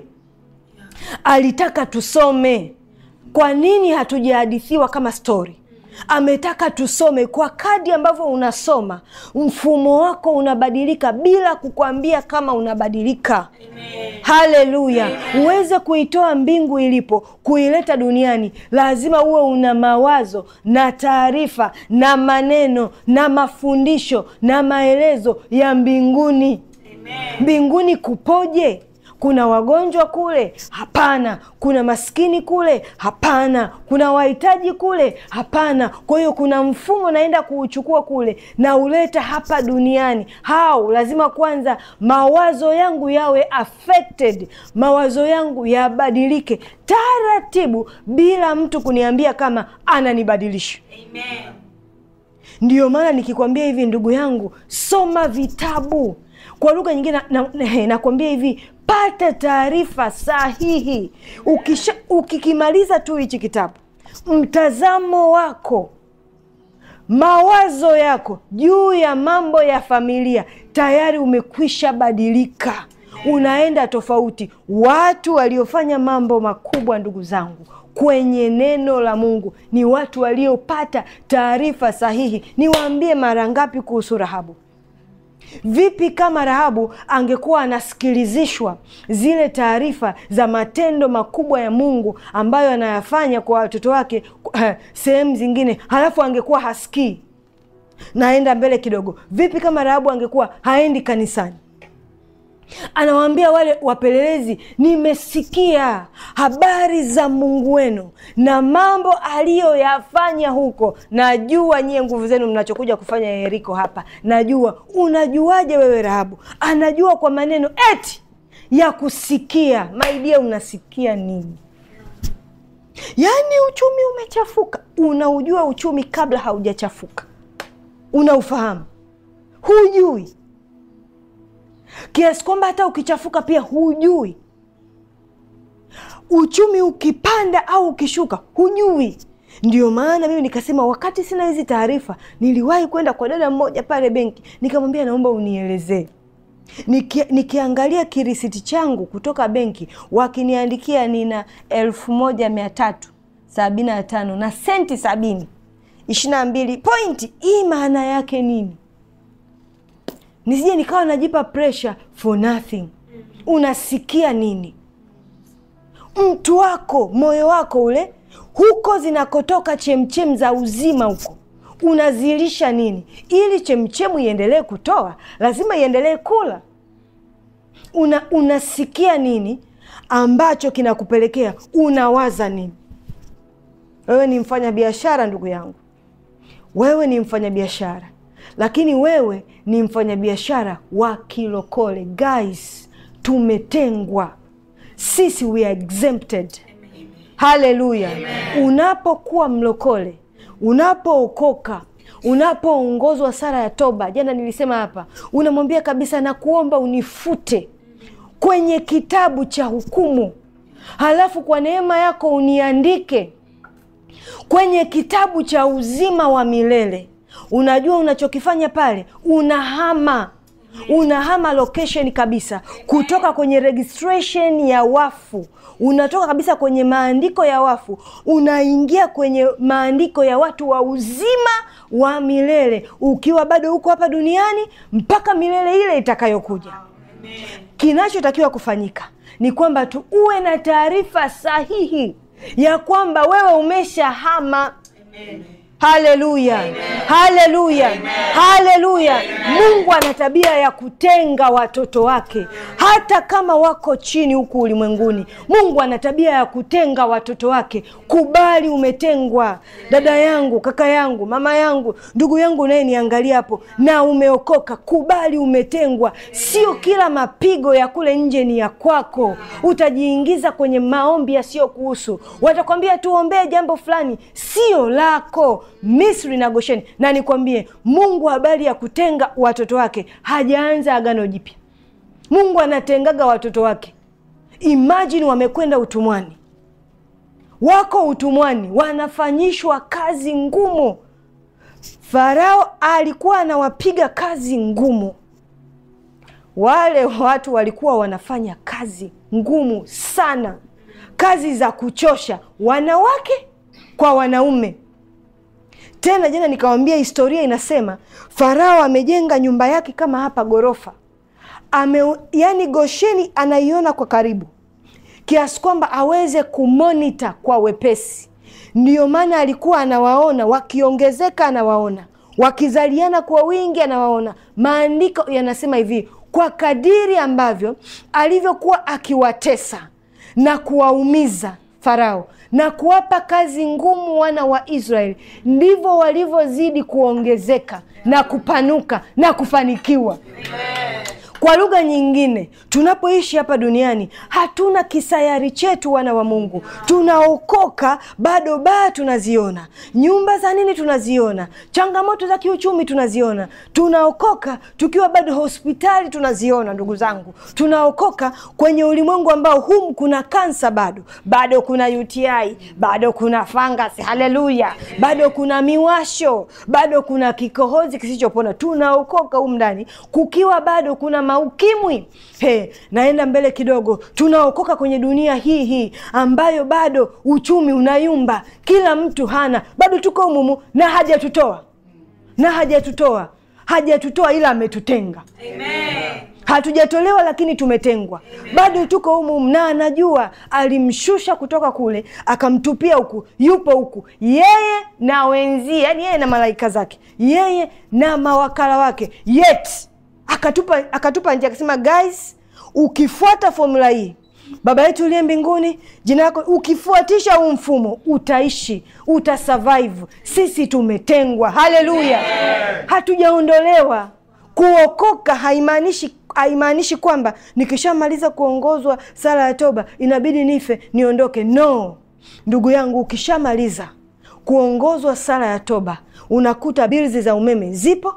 Alitaka tusome. Kwa nini hatujahadithiwa kama stori? Ametaka tusome. Kwa kadi ambavyo unasoma, mfumo wako unabadilika bila kukwambia kama unabadilika. Haleluya! Uweze kuitoa mbingu ilipo kuileta duniani, lazima uwe una mawazo na taarifa na maneno na mafundisho na maelezo ya mbinguni. Mbinguni kupoje? Kuna wagonjwa kule? Hapana. Kuna maskini kule? Hapana. Kuna wahitaji kule? Hapana. Kwa hiyo kuna mfumo naenda kuuchukua kule na uleta hapa duniani. Hao lazima kwanza mawazo yangu yawe affected, mawazo yangu yabadilike taratibu, bila mtu kuniambia kama ananibadilisha. Amen. Ndiyo maana nikikwambia hivi, ndugu yangu, soma vitabu. Kwa lugha nyingine nakwambia na, na hivi pata taarifa sahihi. Ukisha, ukikimaliza tu hichi kitabu, mtazamo wako, mawazo yako juu ya mambo ya familia tayari umekwisha badilika, unaenda tofauti. Watu waliofanya mambo makubwa, ndugu zangu, kwenye neno la Mungu ni watu waliopata taarifa sahihi. Niwaambie mara ngapi kuhusu Rahabu? Vipi kama Rahabu angekuwa anasikilizishwa zile taarifa za matendo makubwa ya Mungu ambayo anayafanya kwa watoto wake sehemu zingine, halafu angekuwa hasikii? Naenda mbele kidogo. Vipi kama Rahabu angekuwa haendi kanisani? Anawaambia wale wapelelezi, nimesikia habari za Mungu wenu na mambo aliyoyafanya huko. Najua nyie nguvu zenu mnachokuja kufanya Yeriko hapa, najua. Unajuaje wewe? Rahabu anajua kwa maneno eti ya kusikia. Maidia, unasikia nini? Yaani uchumi umechafuka. Unaujua uchumi kabla haujachafuka? Unaufahamu? Hujui kiasi kwamba hata ukichafuka pia hujui. Uchumi ukipanda au ukishuka hujui. Ndio maana mimi nikasema, wakati sina hizi taarifa, niliwahi kwenda kwa dada mmoja pale benki, nikamwambia naomba unielezee. Niki, nikiangalia kirisiti changu kutoka benki, wakiniandikia nina elfu moja mia tatu sabini na tano na senti sabini ishirini na mbili pointi. Hii maana yake nini? Nisije nikawa najipa pressure for nothing. Unasikia nini? Mtu wako moyo wako ule, huko zinakotoka chemchem za uzima, huko unazilisha nini? Ili chemchemu iendelee kutoa, lazima iendelee kula. Una, unasikia nini ambacho kinakupelekea unawaza nini? Wewe ni mfanya biashara, ndugu yangu, wewe ni mfanya biashara lakini wewe ni mfanyabiashara wa kilokole. Guys, tumetengwa sisi, we are exempted. Haleluya! Unapokuwa mlokole, unapookoka, unapoongozwa sara ya toba, jana nilisema hapa, unamwambia kabisa, na kuomba unifute kwenye kitabu cha hukumu, halafu kwa neema yako uniandike kwenye kitabu cha uzima wa milele. Unajua unachokifanya pale, unahama unahama location kabisa, kutoka kwenye registration ya wafu, unatoka kabisa kwenye maandiko ya wafu, unaingia kwenye maandiko ya watu wa uzima wa milele, ukiwa bado huko hapa duniani mpaka milele ile itakayokuja. Kinachotakiwa kufanyika ni kwamba tu uwe na taarifa sahihi ya kwamba wewe umeshahama. Haleluya, haleluya, haleluya! Mungu ana tabia ya kutenga watoto wake, hata kama wako chini huku ulimwenguni. Mungu ana tabia ya kutenga watoto wake. Kubali umetengwa, dada yangu, kaka yangu, mama yangu, ndugu yangu unayeniangalia hapo, na umeokoka. Kubali umetengwa. Sio kila mapigo ya kule nje ni ya kwako. Utajiingiza kwenye maombi yasiyokuhusu. Watakwambia tuombee jambo fulani, sio lako. Misri na Gosheni. Na nikwambie, Mungu habari ya kutenga watoto wake hajaanza agano jipya. Mungu anatengaga watoto wake. Imajini wamekwenda utumwani, wako utumwani, wanafanyishwa kazi ngumu. Farao alikuwa anawapiga kazi ngumu. Wale watu walikuwa wanafanya kazi ngumu sana, kazi za kuchosha, wanawake kwa wanaume. Tena jana nikawambia, historia inasema Farao amejenga nyumba yake kama hapa ghorofa ame, yani Gosheni anaiona kwa karibu kiasi kwamba aweze kumonita kwa wepesi. Ndiyo maana alikuwa anawaona wakiongezeka, anawaona wakizaliana kwa wingi, anawaona. Maandiko yanasema hivi, kwa kadiri ambavyo alivyokuwa akiwatesa na kuwaumiza Farao na kuwapa kazi ngumu wana wa Israeli, ndivyo walivyozidi kuongezeka na kupanuka na kufanikiwa. Kwa lugha nyingine, tunapoishi hapa duniani hatuna kisayari chetu, wana wa Mungu. Tunaokoka bado baa tunaziona, nyumba za nini tunaziona, changamoto za kiuchumi tunaziona. Tunaokoka tukiwa bado hospitali tunaziona. Ndugu zangu, tunaokoka kwenye ulimwengu ambao humu kuna kansa bado, bado kuna UTI, bado kuna fangasi, haleluya, bado kuna miwasho, bado kuna kikohozi kisichopona. Tunaokoka humu ndani kukiwa bado kuna maukimwi. He, naenda mbele kidogo, tunaokoka kwenye dunia hii hii ambayo bado uchumi unayumba, kila mtu hana, bado tuko humumu na hajatutoa na hajatutoa hajatutoa, ila ametutenga. Amen. Hatujatolewa lakini tumetengwa, bado tuko humu, na anajua alimshusha kutoka kule akamtupia huku, yupo huku yeye na wenzie, yani yeye na malaika zake, yeye na mawakala wake, yet akatupa akatupa njia, akasema guys, ukifuata formula hii Baba yetu uliye mbinguni, jina lako, ukifuatisha huu mfumo utaishi, utasurvive. Sisi tumetengwa, haleluya, hatujaondolewa. Kuokoka haimaanishi haimaanishi kwamba nikishamaliza kuongozwa sala ya toba inabidi nife niondoke. No, ndugu yangu, ukishamaliza kuongozwa sala ya toba unakuta bilzi za umeme zipo,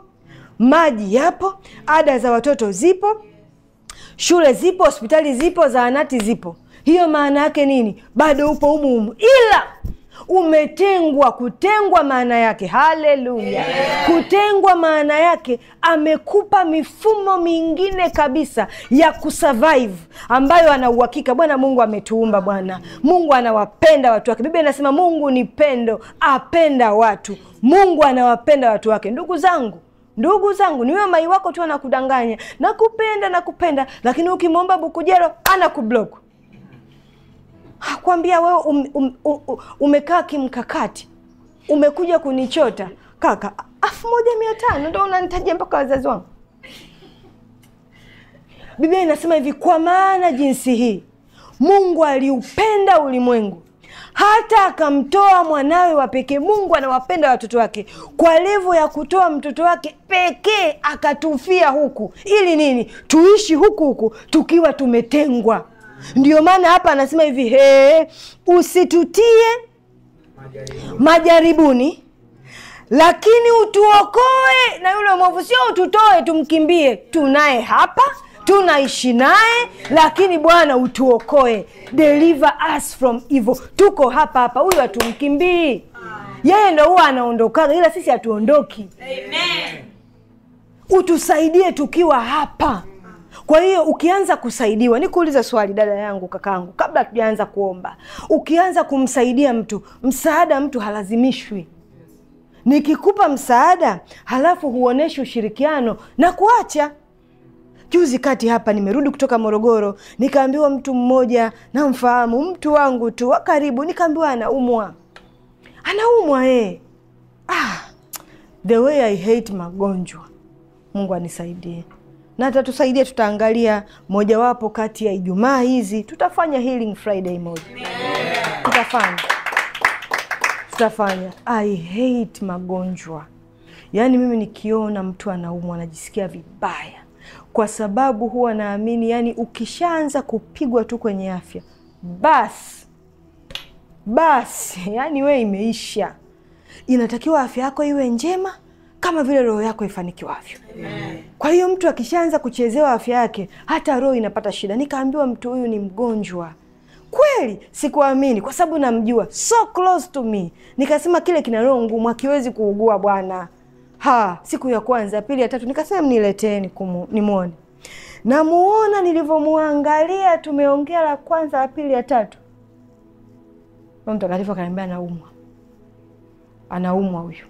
maji yapo, ada za watoto zipo, shule zipo, hospitali zipo, zahanati zipo. Hiyo maana yake nini? Bado upo humu humu, ila umetengwa. Kutengwa maana yake, haleluya, kutengwa maana yake amekupa mifumo mingine kabisa ya kusurvive, ambayo ana uhakika. Bwana Mungu ametuumba, Bwana Mungu anawapenda watu wake. Biblia inasema Mungu ni pendo, apenda watu. Mungu anawapenda watu wake. Ndugu zangu ndugu zangu, ni wewe mai wako tu anakudanganya, nakupenda nakupenda, lakini ukimwomba bukujero anakublock hakwambia wewe um, um, um, umekaa kimkakati, umekuja kunichota kaka, elfu moja mia tano ndo unanitajia mpaka wazazi wangu. Biblia inasema hivi, kwa maana jinsi hii Mungu aliupenda ulimwengu hata akamtoa mwanawe wa pekee. Mungu anawapenda watoto wake kwa levo ya kutoa mtoto wake pekee akatufia huku, ili nini? Tuishi huku huku tukiwa tumetengwa. Ndio maana hapa anasema hivi he, usitutie majaribuni, lakini utuokoe na yule mwovu. Sio ututoe tumkimbie, tunaye hapa tunaishi naye, lakini Bwana utuokoe, deliver us from evil. Tuko hapa hapa, huyu hatumkimbii, yeye ndo huwa anaondokaga, ila sisi hatuondoki. Amen. Utusaidie tukiwa hapa. Kwa hiyo ukianza kusaidiwa, nikuulize swali dada yangu, kakaangu, kabla hatujaanza kuomba, ukianza kumsaidia mtu, msaada mtu halazimishwi. Nikikupa msaada halafu huoneshi ushirikiano na kuacha juzi kati hapa nimerudi kutoka Morogoro, nikaambiwa mtu mmoja namfahamu, mtu wangu tu wa karibu, nikaambiwa anaumwa, anaumwa eh. Ah, the way I hate magonjwa. Mungu anisaidie na atatusaidia. Tutaangalia mojawapo kati ya Ijumaa hizi, tutafanya healing Friday moja, tutafanya tutafanya. I hate magonjwa, yaani mimi nikiona mtu anaumwa najisikia vibaya, kwa sababu huwa naamini, yani ukishaanza kupigwa tu kwenye afya, basi basi, yani we imeisha. Inatakiwa afya yako iwe njema kama vile roho yako ifanikiwavyo. Kwa hiyo mtu akishaanza kuchezewa afya yake, hata roho inapata shida. Nikaambiwa mtu huyu ni mgonjwa kweli. Sikuamini kwa sababu namjua, so close to me. Nikasema kile kina roho ngumu, akiwezi kuugua bwana. Ha, siku ya kwanza, ya pili, ya tatu, nikasema mnileteeni nimwone. Namuona, nilivyomuangalia, tumeongea la kwanza, la pili, ya tatu, Roho Mtakatifu akaniambia anaumwa, anaumwa huyu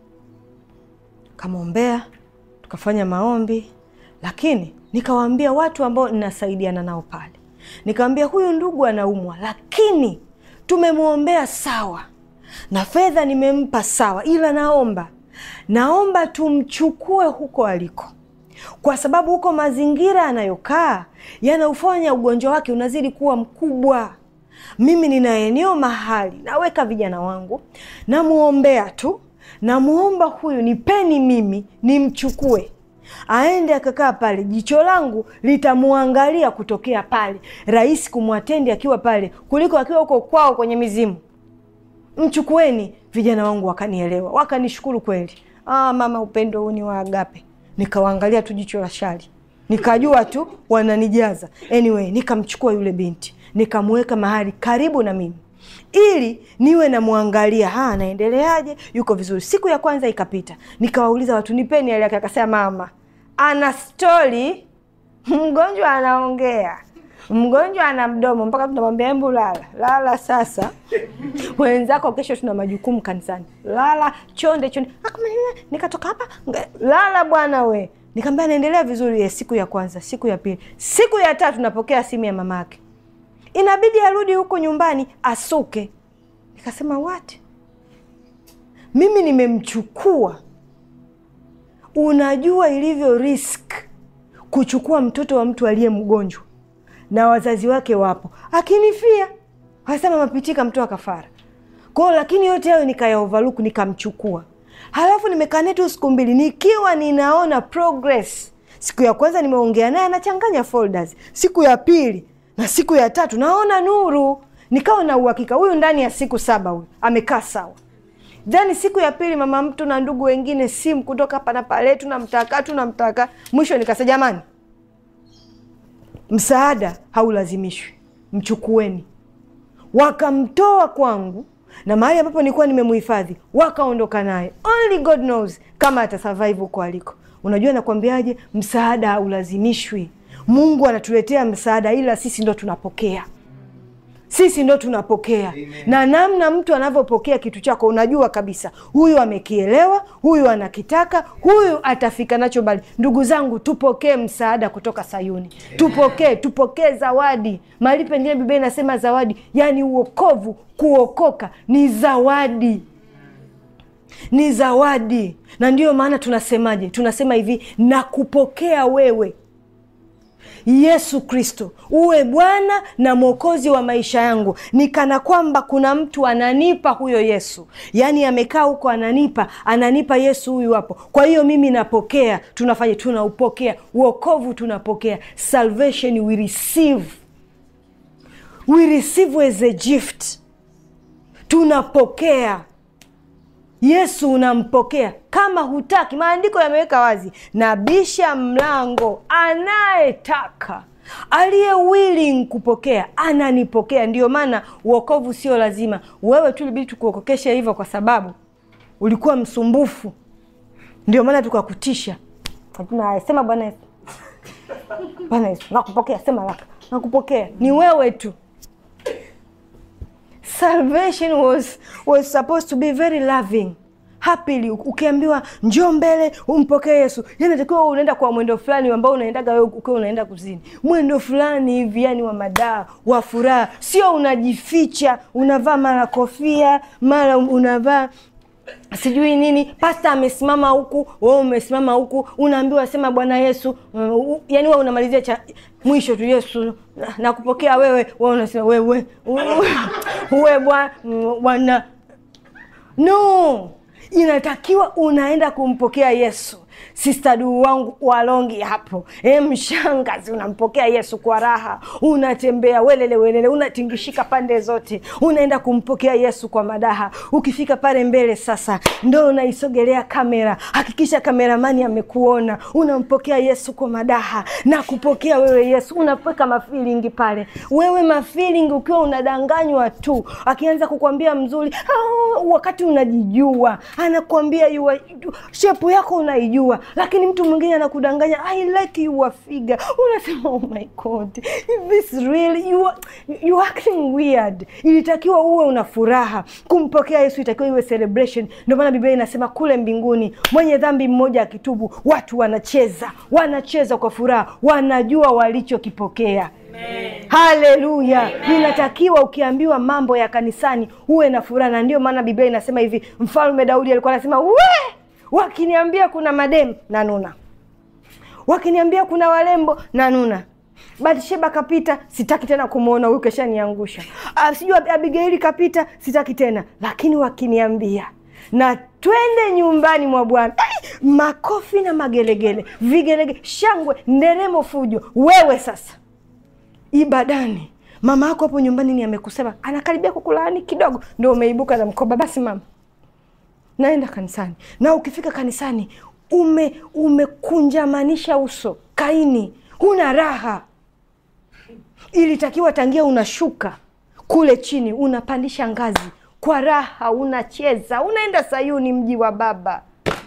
kamwombea tukafanya maombi, lakini nikawaambia watu ambao ninasaidiana nao pale, nikawambia huyu ndugu anaumwa, lakini tumemwombea sawa, na fedha nimempa sawa, ila naomba naomba tumchukue huko aliko, kwa sababu huko mazingira anayokaa yanaufanya ugonjwa wake unazidi kuwa mkubwa. Mimi nina eneo mahali naweka vijana wangu, namwombea tu namwomba huyu nipeni mimi nimchukue aende akakaa pale, jicho langu litamwangalia kutokea pale, rahisi kumwatendi akiwa pale kuliko akiwa huko kwao kwenye mizimu. Mchukueni. Vijana wangu wakanielewa, wakanishukuru kweli. Ah, mama, upendo huu ni wa agape. Nikawaangalia tu jicho la shari, nikajua tu wananijaza. Anyway, nikamchukua yule binti nikamweka mahali karibu na mimi ili niwe namwangalia, ha, anaendeleaje, yuko vizuri. Siku ya kwanza ikapita, nikawauliza watu, nipeni hali yake. Akasema mama ana stori, mgonjwa anaongea, mgonjwa ana mdomo, mpaka tunamwambia embu lala lala. Sasa wenzako kesho tuna majukumu kanisani, lala chonde chonde. Nikatoka hapa, lala bwana we. Nikamwambia anaendelea vizuri. Ye, siku ya kwanza, siku ya pili, siku ya tatu napokea simu ya mamake inabidi arudi huko nyumbani asuke. Nikasema what? Mimi nimemchukua. Unajua ilivyo risk kuchukua mtoto wa mtu aliye mgonjwa na wazazi wake wapo, akinifia wasema mapitika mtoa kafara kwao, lakini yote hayo nikaya overlook, nikamchukua. Halafu nimekaa naye tu siku mbili, nikiwa ninaona progress. Siku ya kwanza nimeongea naye anachanganya folders, siku ya pili na siku ya tatu naona nuru, nikawa na uhakika huyu ndani ya siku saba huyu amekaa sawa. Then siku ya pili mama mtu na ndugu wengine simu kutoka hapa na pale, tunamtaka tunamtaka. Mwisho nikasema jamani, msaada haulazimishwi, mchukueni. Wakamtoa kwangu na mahali ambapo nilikuwa nimemhifadhi, wakaondoka naye. Only God knows kama atasurvive huko aliko. Unajua nakwambiaje, msaada haulazimishwi. Mungu anatuletea msaada, ila sisi ndo tunapokea, sisi ndo tunapokea. Amen. Na namna mtu anavyopokea kitu chako, unajua kabisa huyu amekielewa, huyu anakitaka, huyu atafika nacho mbali. Ndugu zangu, tupokee msaada kutoka Sayuni, tupokee, tupokee zawadi. Mahali pengine Biblia inasema zawadi, yaani uokovu, kuokoka ni zawadi ni zawadi, na ndiyo maana tunasemaje? Tunasema hivi, na kupokea wewe Yesu Kristo uwe Bwana na Mwokozi wa maisha yangu, ni kana kwamba kuna mtu ananipa huyo Yesu, yaani amekaa huko ananipa, ananipa Yesu huyu hapo. Kwa hiyo mimi napokea, tunafanya, tunaupokea uokovu, tunapokea salvation, we receive, we receive as a gift, tunapokea Yesu unampokea. Kama hutaki, maandiko yameweka wazi, nabisha mlango, anayetaka aliye willing kupokea ananipokea. Ndiyo maana uokovu sio lazima wewe tu, libidi tukuokokeshe hivyo, kwa sababu ulikuwa msumbufu. Ndio maana tukakutisha, hatuna sema Bwana Yesu, Bwana Yesu nakupokea, sema laka, nakupokea. Ni wewe tu. Salvation was, was supposed to be very loving. happily ukiambiwa njoo mbele umpokee yesu yani natakiwa unaenda kwa mwendo fulani ambao unaendaga wewe ukiwa unaenda kuzini mwendo fulani hivi yani wa madaa wa furaha sio unajificha unavaa mara kofia mara unavaa sijui nini pasta amesimama huku wewe umesimama huku unaambiwa sema bwana yesu uh, yani wewe unamalizia cha mwisho tu yesu nakupokea wewe wewe unasema wewe uwe bwana no inatakiwa unaenda kumpokea yesu sistadu wangu walongi hapo e, mshangazi unampokea yesu kwa raha unatembea welele welele unatingishika pande zote unaenda kumpokea yesu kwa madaha ukifika pale mbele sasa ndo unaisogelea kamera hakikisha kameramani amekuona unampokea yesu kwa madaha na kupokea wewe yesu unapeka mafilingi pale wewe mafilingi ukiwa unadanganywa tu akianza kukwambia mzuri ah, wakati unajijua anakwambia shepu yako unaijua lakini mtu mwingine anakudanganya i like your figure unasema oh my god this really you are, you are acting weird ilitakiwa uwe una furaha kumpokea yesu itakiwa iwe celebration ndio maana biblia inasema kule mbinguni mwenye dhambi mmoja akitubu watu wanacheza wanacheza kwa furaha wanajua walichokipokea haleluya inatakiwa ukiambiwa mambo ya kanisani uwe na furaha na ndio maana biblia inasema hivi mfalme daudi alikuwa anasema we wakiniambia kuna mademu na nuna wakiniambia kuna walembo na nuna batsheba kapita sitaki tena kumwona huyu keshaniangusha sijui abigaili kapita sitaki tena lakini wakiniambia na twende nyumbani mwa bwana makofi na magelegele vigelegele shangwe nderemo fujo wewe sasa ibadani mama yako hapo nyumbani ni amekusema anakaribia kukulaani kidogo ndo umeibuka na mkoba basi mama naenda kanisani na ukifika kanisani ume umekunjamanisha uso kaini huna raha ilitakiwa tangia unashuka kule chini unapandisha ngazi kwa raha unacheza unaenda sayuni mji wa baba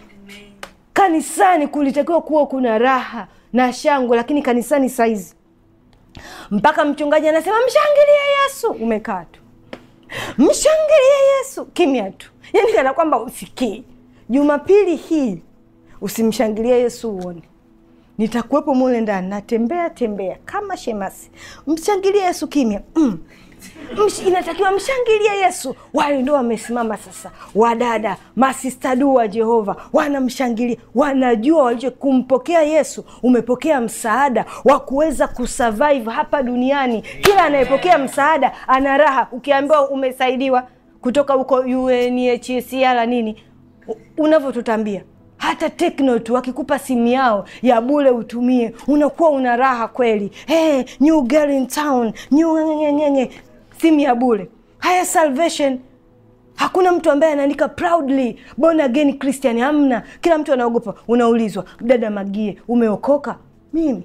kanisani kulitakiwa kuwa kuna raha na shangwe lakini kanisani saizi mpaka mchungaji anasema mshangilie yesu umekaa tu mshangilie yesu kimya tu yani kana kwamba usikii jumapili hii usimshangilie yesu uone nitakuwepo mule ndani natembea tembea kama shemasi mshangilie yesu kimya mm. Msh, inatakiwa mshangilie yesu wale ndo wamesimama sasa wadada masistadu wa jehova wanamshangilia wanajua walicho kumpokea yesu umepokea msaada wa kuweza kusurvive hapa duniani kila anayepokea msaada ana raha ukiambiwa umesaidiwa kutoka huko unhcr nini unavyotutambia hata tekno tu wakikupa simu yao ya bule utumie unakuwa una raha kweli hey, new girl in town new ngengenge simu ya bule haya salvation hakuna mtu ambaye anaandika proudly born again christian hamna kila mtu anaogopa unaulizwa dada magie umeokoka mimi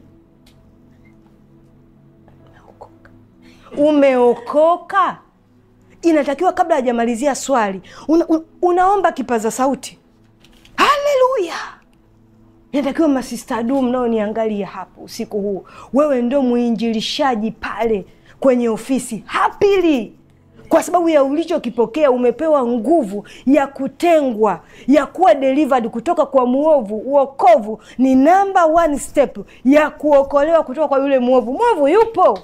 umeokoka umeokoka inatakiwa kabla hajamalizia swali una, un, unaomba kipaza sauti haleluya inatakiwa masistadu mnaoniangalia hapo usiku huu wewe ndo mwinjilishaji pale kwenye ofisi hapili kwa sababu ya ulichokipokea umepewa nguvu ya kutengwa ya kuwa delivered kutoka kwa mwovu uokovu ni namba one step ya kuokolewa kutoka kwa yule mwovu mwovu yupo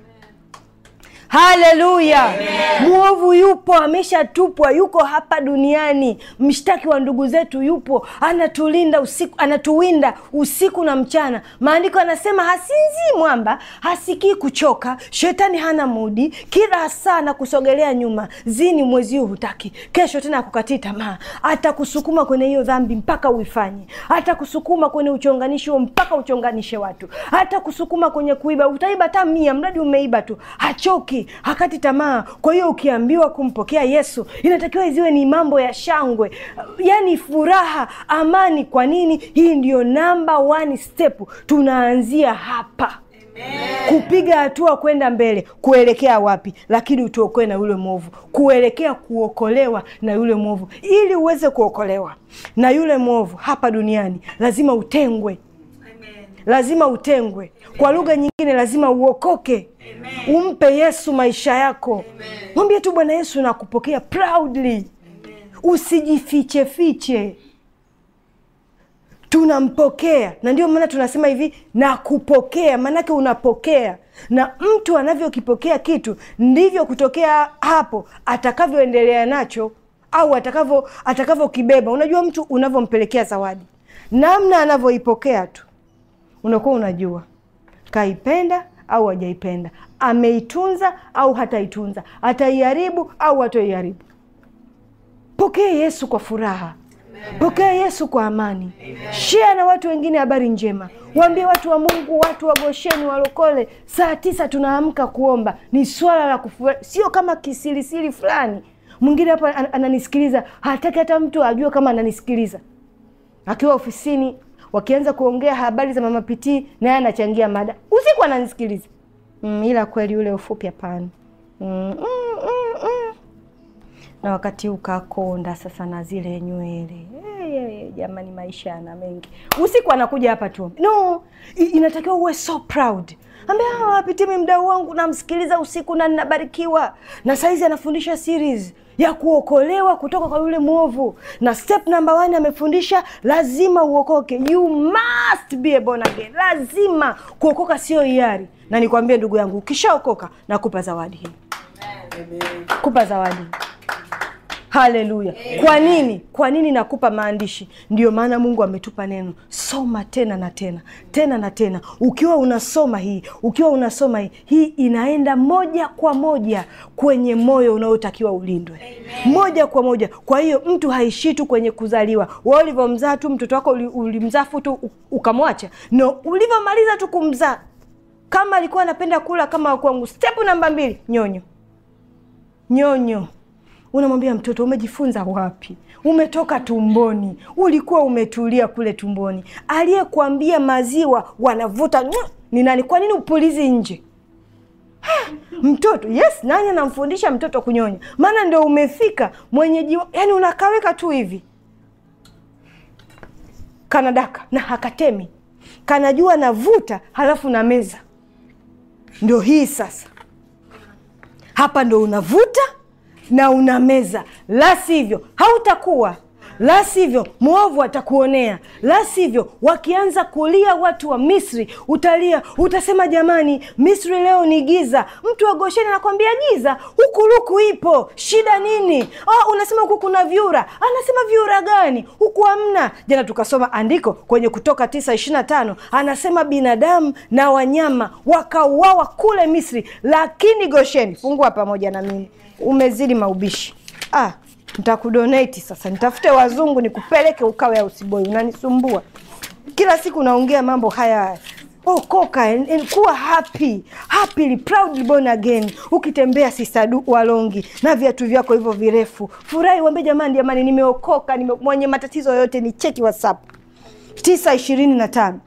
haleluya mwovu yupo ameshatupwa yuko hapa duniani mshtaki wa ndugu zetu yupo anatulinda usiku anatuwinda usiku na mchana maandiko anasema hasinzii mwamba hasikii kuchoka shetani hana mudi kila saa na kusogelea nyuma zini mwezi huu hutaki kesho tena akukatii tamaa atakusukuma kwenye hiyo dhambi mpaka uifanye atakusukuma kwenye uchonganishi huo mpaka uchonganishe watu atakusukuma kwenye kuiba utaiba hata mia mradi umeiba tu hachoki hakati tamaa kwa hiyo ukiambiwa kumpokea yesu inatakiwa ziwe ni mambo ya shangwe yaani furaha amani kwa nini hii ndiyo namba one step tunaanzia hapa kupiga hatua kwenda mbele kuelekea wapi lakini utuokoe na yule mwovu kuelekea kuokolewa na yule mwovu ili uweze kuokolewa na yule mwovu hapa duniani lazima utengwe lazima utengwe kwa lugha nyingine lazima uokoke Amen. umpe yesu maisha yako mwambie tu bwana yesu nakupokea proudly usijifiche fiche tunampokea na ndio maana tunasema hivi na kupokea maanake unapokea na mtu anavyokipokea kitu ndivyo kutokea hapo atakavyoendelea nacho au atakavyo atakavyokibeba unajua mtu unavyompelekea zawadi namna anavyoipokea tu unakuwa unajua kaipenda au hajaipenda ameitunza au hataitunza ataiharibu au hatoiharibu pokea yesu kwa furaha pokea yesu kwa amani shea na watu wengine habari njema waambie watu wa mungu watu wa gosheni walokole saa tisa tunaamka kuomba ni swala la kufurahi sio kama kisirisiri fulani mwingine hapa an- ananisikiliza hataki hata mtu ajue kama ananisikiliza akiwa ofisini wakianza kuongea habari za mama pitii naye anachangia mada usiku ananisikiliza mm, ila kweli ule ufupi hapana mm, mm, mm, mm na wakati ukakonda sasa na zile nywele hey, hey, jamani maisha yana mengi usiku anakuja hapa tu no i- inatakiwa uwe so proud ambia wapitimi mdau wangu namsikiliza usiku na ninabarikiwa na saizi anafundisha series ya kuokolewa kutoka kwa yule mwovu na step number one amefundisha lazima uokoke you must be a born again lazima kuokoka sio hiari na nikwambie ndugu yangu ukishaokoka nakupa zawadi hii kupa zawadi haleluya kwa nini kwa nini nakupa maandishi ndio maana mungu ametupa neno soma tena na tena tena na tena ukiwa unasoma hii ukiwa unasoma hii hii inaenda moja kwa moja kwenye moyo unaotakiwa ulindwe moja kwa moja kwa hiyo mtu haishii tu kwenye kuzaliwa wa ulivyomzaa tu mtoto wako uli- ulimzaa fu tu u- ukamwacha no ulivyomaliza tu kumzaa kama alikuwa anapenda kula kama kwangu step namba mbili nyonyo nyonyo unamwambia mtoto umejifunza wapi umetoka tumboni ulikuwa umetulia kule tumboni aliyekuambia maziwa wanavuta nywa, ni nani kwa nini upulizi nje Ha, mtoto yes nani anamfundisha mtoto kunyonya maana ndo umefika mwenyeji wa- yani unakaweka tu hivi kanadaka na hakatemi kanajua navuta halafu na meza ndio hii sasa hapa ndo unavuta na unameza la sivyo hautakuwa la sivyo mwovu atakuonea la sivyo wakianza kulia watu wa misri utalia utasema jamani misri leo ni giza mtu wa gosheni anakwambia giza huku luku ipo shida nini oh, unasema huku kuna vyura anasema vyura gani huku hamna jana tukasoma andiko kwenye kutoka tisa ishirina tano anasema binadamu na wanyama wakauawa kule misri lakini gosheni fungua pamoja na mimi umezidi maubishi ah, nitakudonate sasa nitafute wazungu nikupeleke ukawe ausiboi unanisumbua kila siku naongea mambo haya haya okoka and- and kuwa happy happily proudly born again ukitembea sisadu walongi na viatu vyako hivyo virefu furahi uambie jamani jamani nimeokoka nime, mwenye matatizo yoyote ni cheki whatsapp tisa ishirini na tano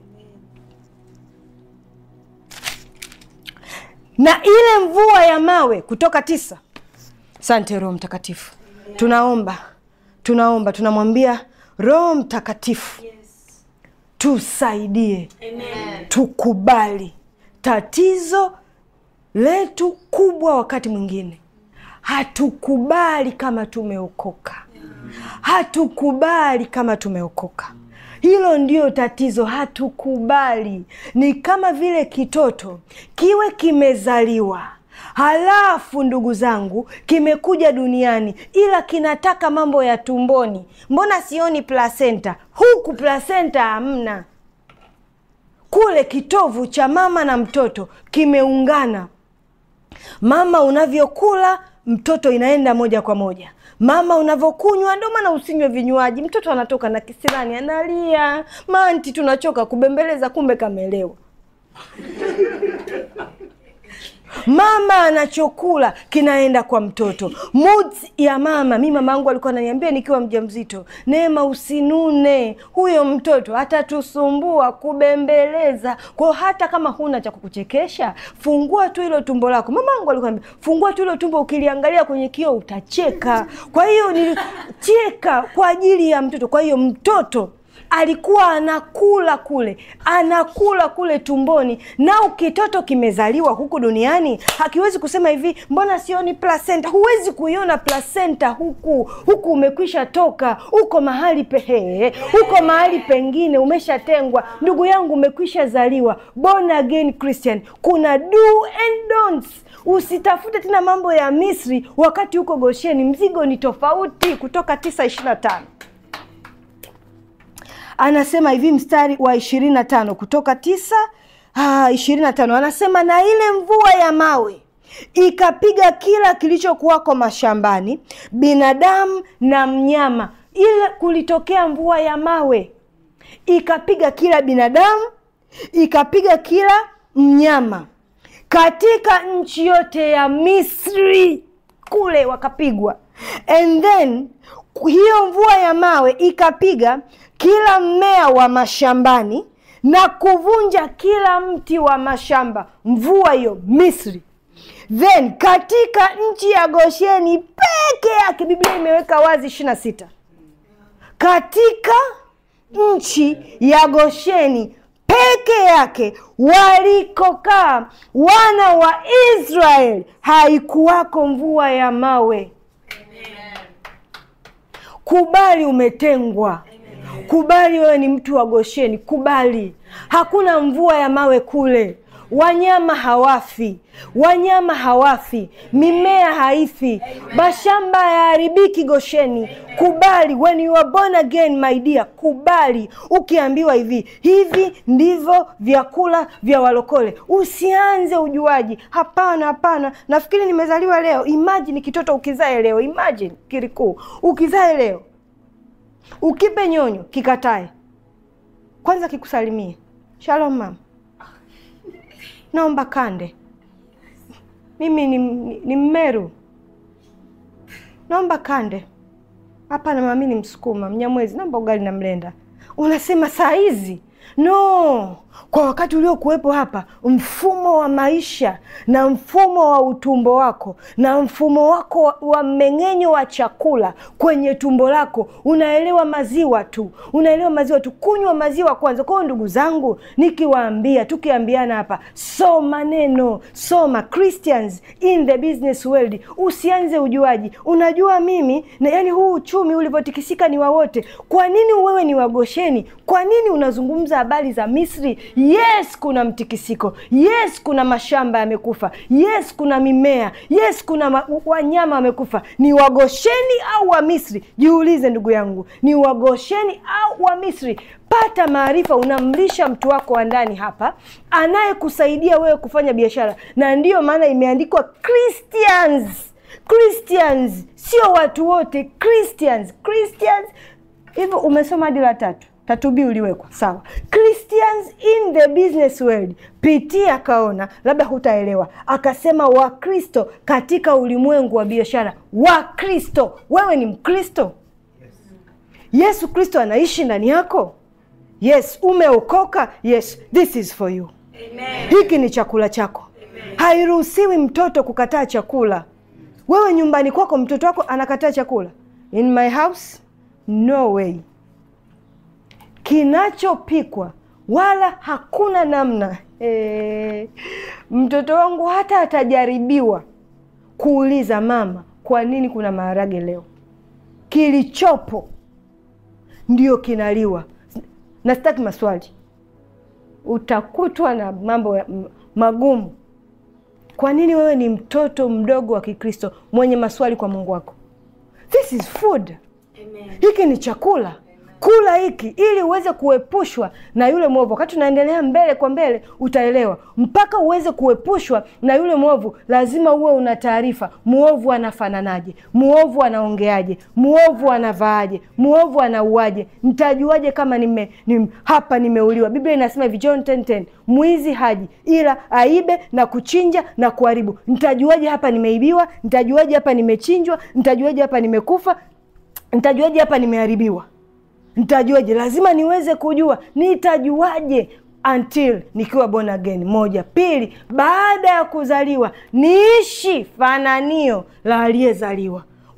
na ile mvua ya mawe kutoka tisa sante roho mtakatifu tunaomba tunaomba tunamwambia roho mtakatifu tusaidie tukubali tatizo letu kubwa wakati mwingine hatukubali kama tumeokoka hatukubali kama tumeokoka hilo ndio tatizo hatukubali ni kama vile kitoto kiwe kimezaliwa halafu ndugu zangu kimekuja duniani ila kinataka mambo ya tumboni mbona sioni plasenta huku plasenta hamna kule kitovu cha mama na mtoto kimeungana mama unavyokula mtoto inaenda moja kwa moja mama unavyokunywa ndio maana usinywe vinywaji mtoto anatoka na kisirani analia manti tunachoka kubembeleza kumbe kamelewa mama anachokula kinaenda kwa mtoto moods ya mama mi mama angu alikuwa ananiambia nikiwa mjamzito neema usinune huyo mtoto atatusumbua kubembeleza kwao hata kama huna cha kukuchekesha fungua tu hilo tumbo lako mama angu alikuwa ananiambia, fungua tu hilo tumbo ukiliangalia kwenye kioo utacheka kwa hiyo nilicheka kwa ajili ya mtoto kwa hiyo mtoto alikuwa anakula kule, anakula kule tumboni, nao kitoto kimezaliwa huku duniani hakiwezi kusema hivi, mbona sioni placenta? Huwezi kuiona placenta huku, huku umekwisha toka, uko mahali pehe, uko mahali pengine, umeshatengwa. Ndugu yangu, umekwisha zaliwa, born again Christian. Kuna do and don'ts. Usitafute tena mambo ya Misri wakati huko Gosheni, mzigo ni tofauti. Kutoka tisa ishirini na tano anasema hivi mstari wa ishirini na tano kutoka tisa ishirini na tano anasema na ile mvua ya mawe ikapiga kila kilichokuwako mashambani, binadamu na mnyama. Ile kulitokea mvua ya mawe ikapiga kila binadamu, ikapiga kila mnyama katika nchi yote ya Misri kule wakapigwa. And then hiyo mvua ya mawe ikapiga kila mmea wa mashambani na kuvunja kila mti wa mashamba. Mvua hiyo Misri. Then katika nchi ya Gosheni peke yake, Biblia imeweka wazi ishirini na sita katika nchi ya Gosheni peke yake walikokaa wana wa Israeli haikuwako mvua ya mawe. Kubali umetengwa. Kubali wewe ni mtu wa Gosheni. Kubali hakuna mvua ya mawe kule. Wanyama hawafi, wanyama hawafi, mimea haifi, mashamba hayaharibiki Gosheni. Kubali, when you are born again my dear, kubali. Ukiambiwa hivi hivi ndivyo vyakula vya walokole, usianze ujuaji. Hapana, hapana, nafikiri nimezaliwa leo. Imagine kitoto ukizae leo, imagine kirikuu ukizae leo, ukipe nyonyo kikatae, kwanza kikusalimie shalom mama naomba kande, mimi ni, ni, ni Mmeru, naomba kande. Hapana mama, mimi ni Msukuma, Mnyamwezi, naomba ugali na mlenda. Unasema saa hizi no, kwa wakati uliokuwepo hapa, mfumo wa maisha na mfumo wa utumbo wako na mfumo wako wa, wa mmeng'enyo wa chakula kwenye tumbo lako, unaelewa maziwa tu, unaelewa maziwa tu, kunywa maziwa kwanza. Kwa hiyo ndugu zangu, nikiwaambia, tukiambiana hapa, soma neno, soma Christians in the business world, usianze ujuaji. Unajua mimi na, yani huu uchumi ulivyotikisika ni wa wote. Kwa nini wewe ni wagosheni? Kwa nini unazungumza habari za Misri? Yes, kuna mtikisiko. Yes, kuna mashamba yamekufa. Yes, kuna mimea. Yes, kuna ma wanyama wamekufa. Ni wagosheni au wa Misri? Jiulize ndugu yangu, ni wagosheni au wa Misri? Pata maarifa. Unamlisha mtu wako wa ndani hapa, anayekusaidia wewe kufanya biashara, na ndiyo maana imeandikwa Christians. Christians sio watu wote, Christians. Christians hivyo. Umesoma hadi la tatu tatu B uliwekwa sawa. Christians in the business world, pitia akaona, labda hutaelewa, akasema Wakristo katika ulimwengu wa biashara. Wakristo, wewe ni Mkristo? Yes. Yesu Kristo anaishi ndani yako? Yes. Umeokoka? Yes. This is for you. Amen. Hiki ni chakula chako. Amen. Hairuhusiwi mtoto kukataa chakula. Wewe nyumbani kwako mtoto wako anakataa chakula? In my house no way kinachopikwa wala hakuna namna e, mtoto wangu hata atajaribiwa kuuliza mama, kwa nini kuna maharage leo? Kilichopo ndio kinaliwa, na sitaki maswali. Utakutwa na mambo magumu. Kwa nini wewe ni mtoto mdogo wa Kikristo mwenye maswali kwa Mungu wako? This is food. Amen. Hiki ni chakula Kula hiki ili uweze kuepushwa na yule mwovu. Wakati unaendelea mbele kwa mbele, utaelewa. Mpaka uweze kuepushwa na yule mwovu, lazima uwe una taarifa. Mwovu anafananaje? Mwovu anaongeaje? Mwovu anavaaje? Mwovu anauaje? Ntajuaje kama nime, nime, hapa nimeuliwa? Biblia inasema hivi, John 10:10, mwizi haji ila aibe na kuchinja na kuharibu. Ntajuaje hapa nimeibiwa? Ntajuaje hapa nimechinjwa? Ntajuaje hapa nimekufa? Ntajuaje hapa nimeharibiwa? Nitajuaje? Lazima niweze kujua. Nitajuaje? Until nikiwa born again. Moja. Pili, baada ya kuzaliwa niishi fananio la aliyezaliwa.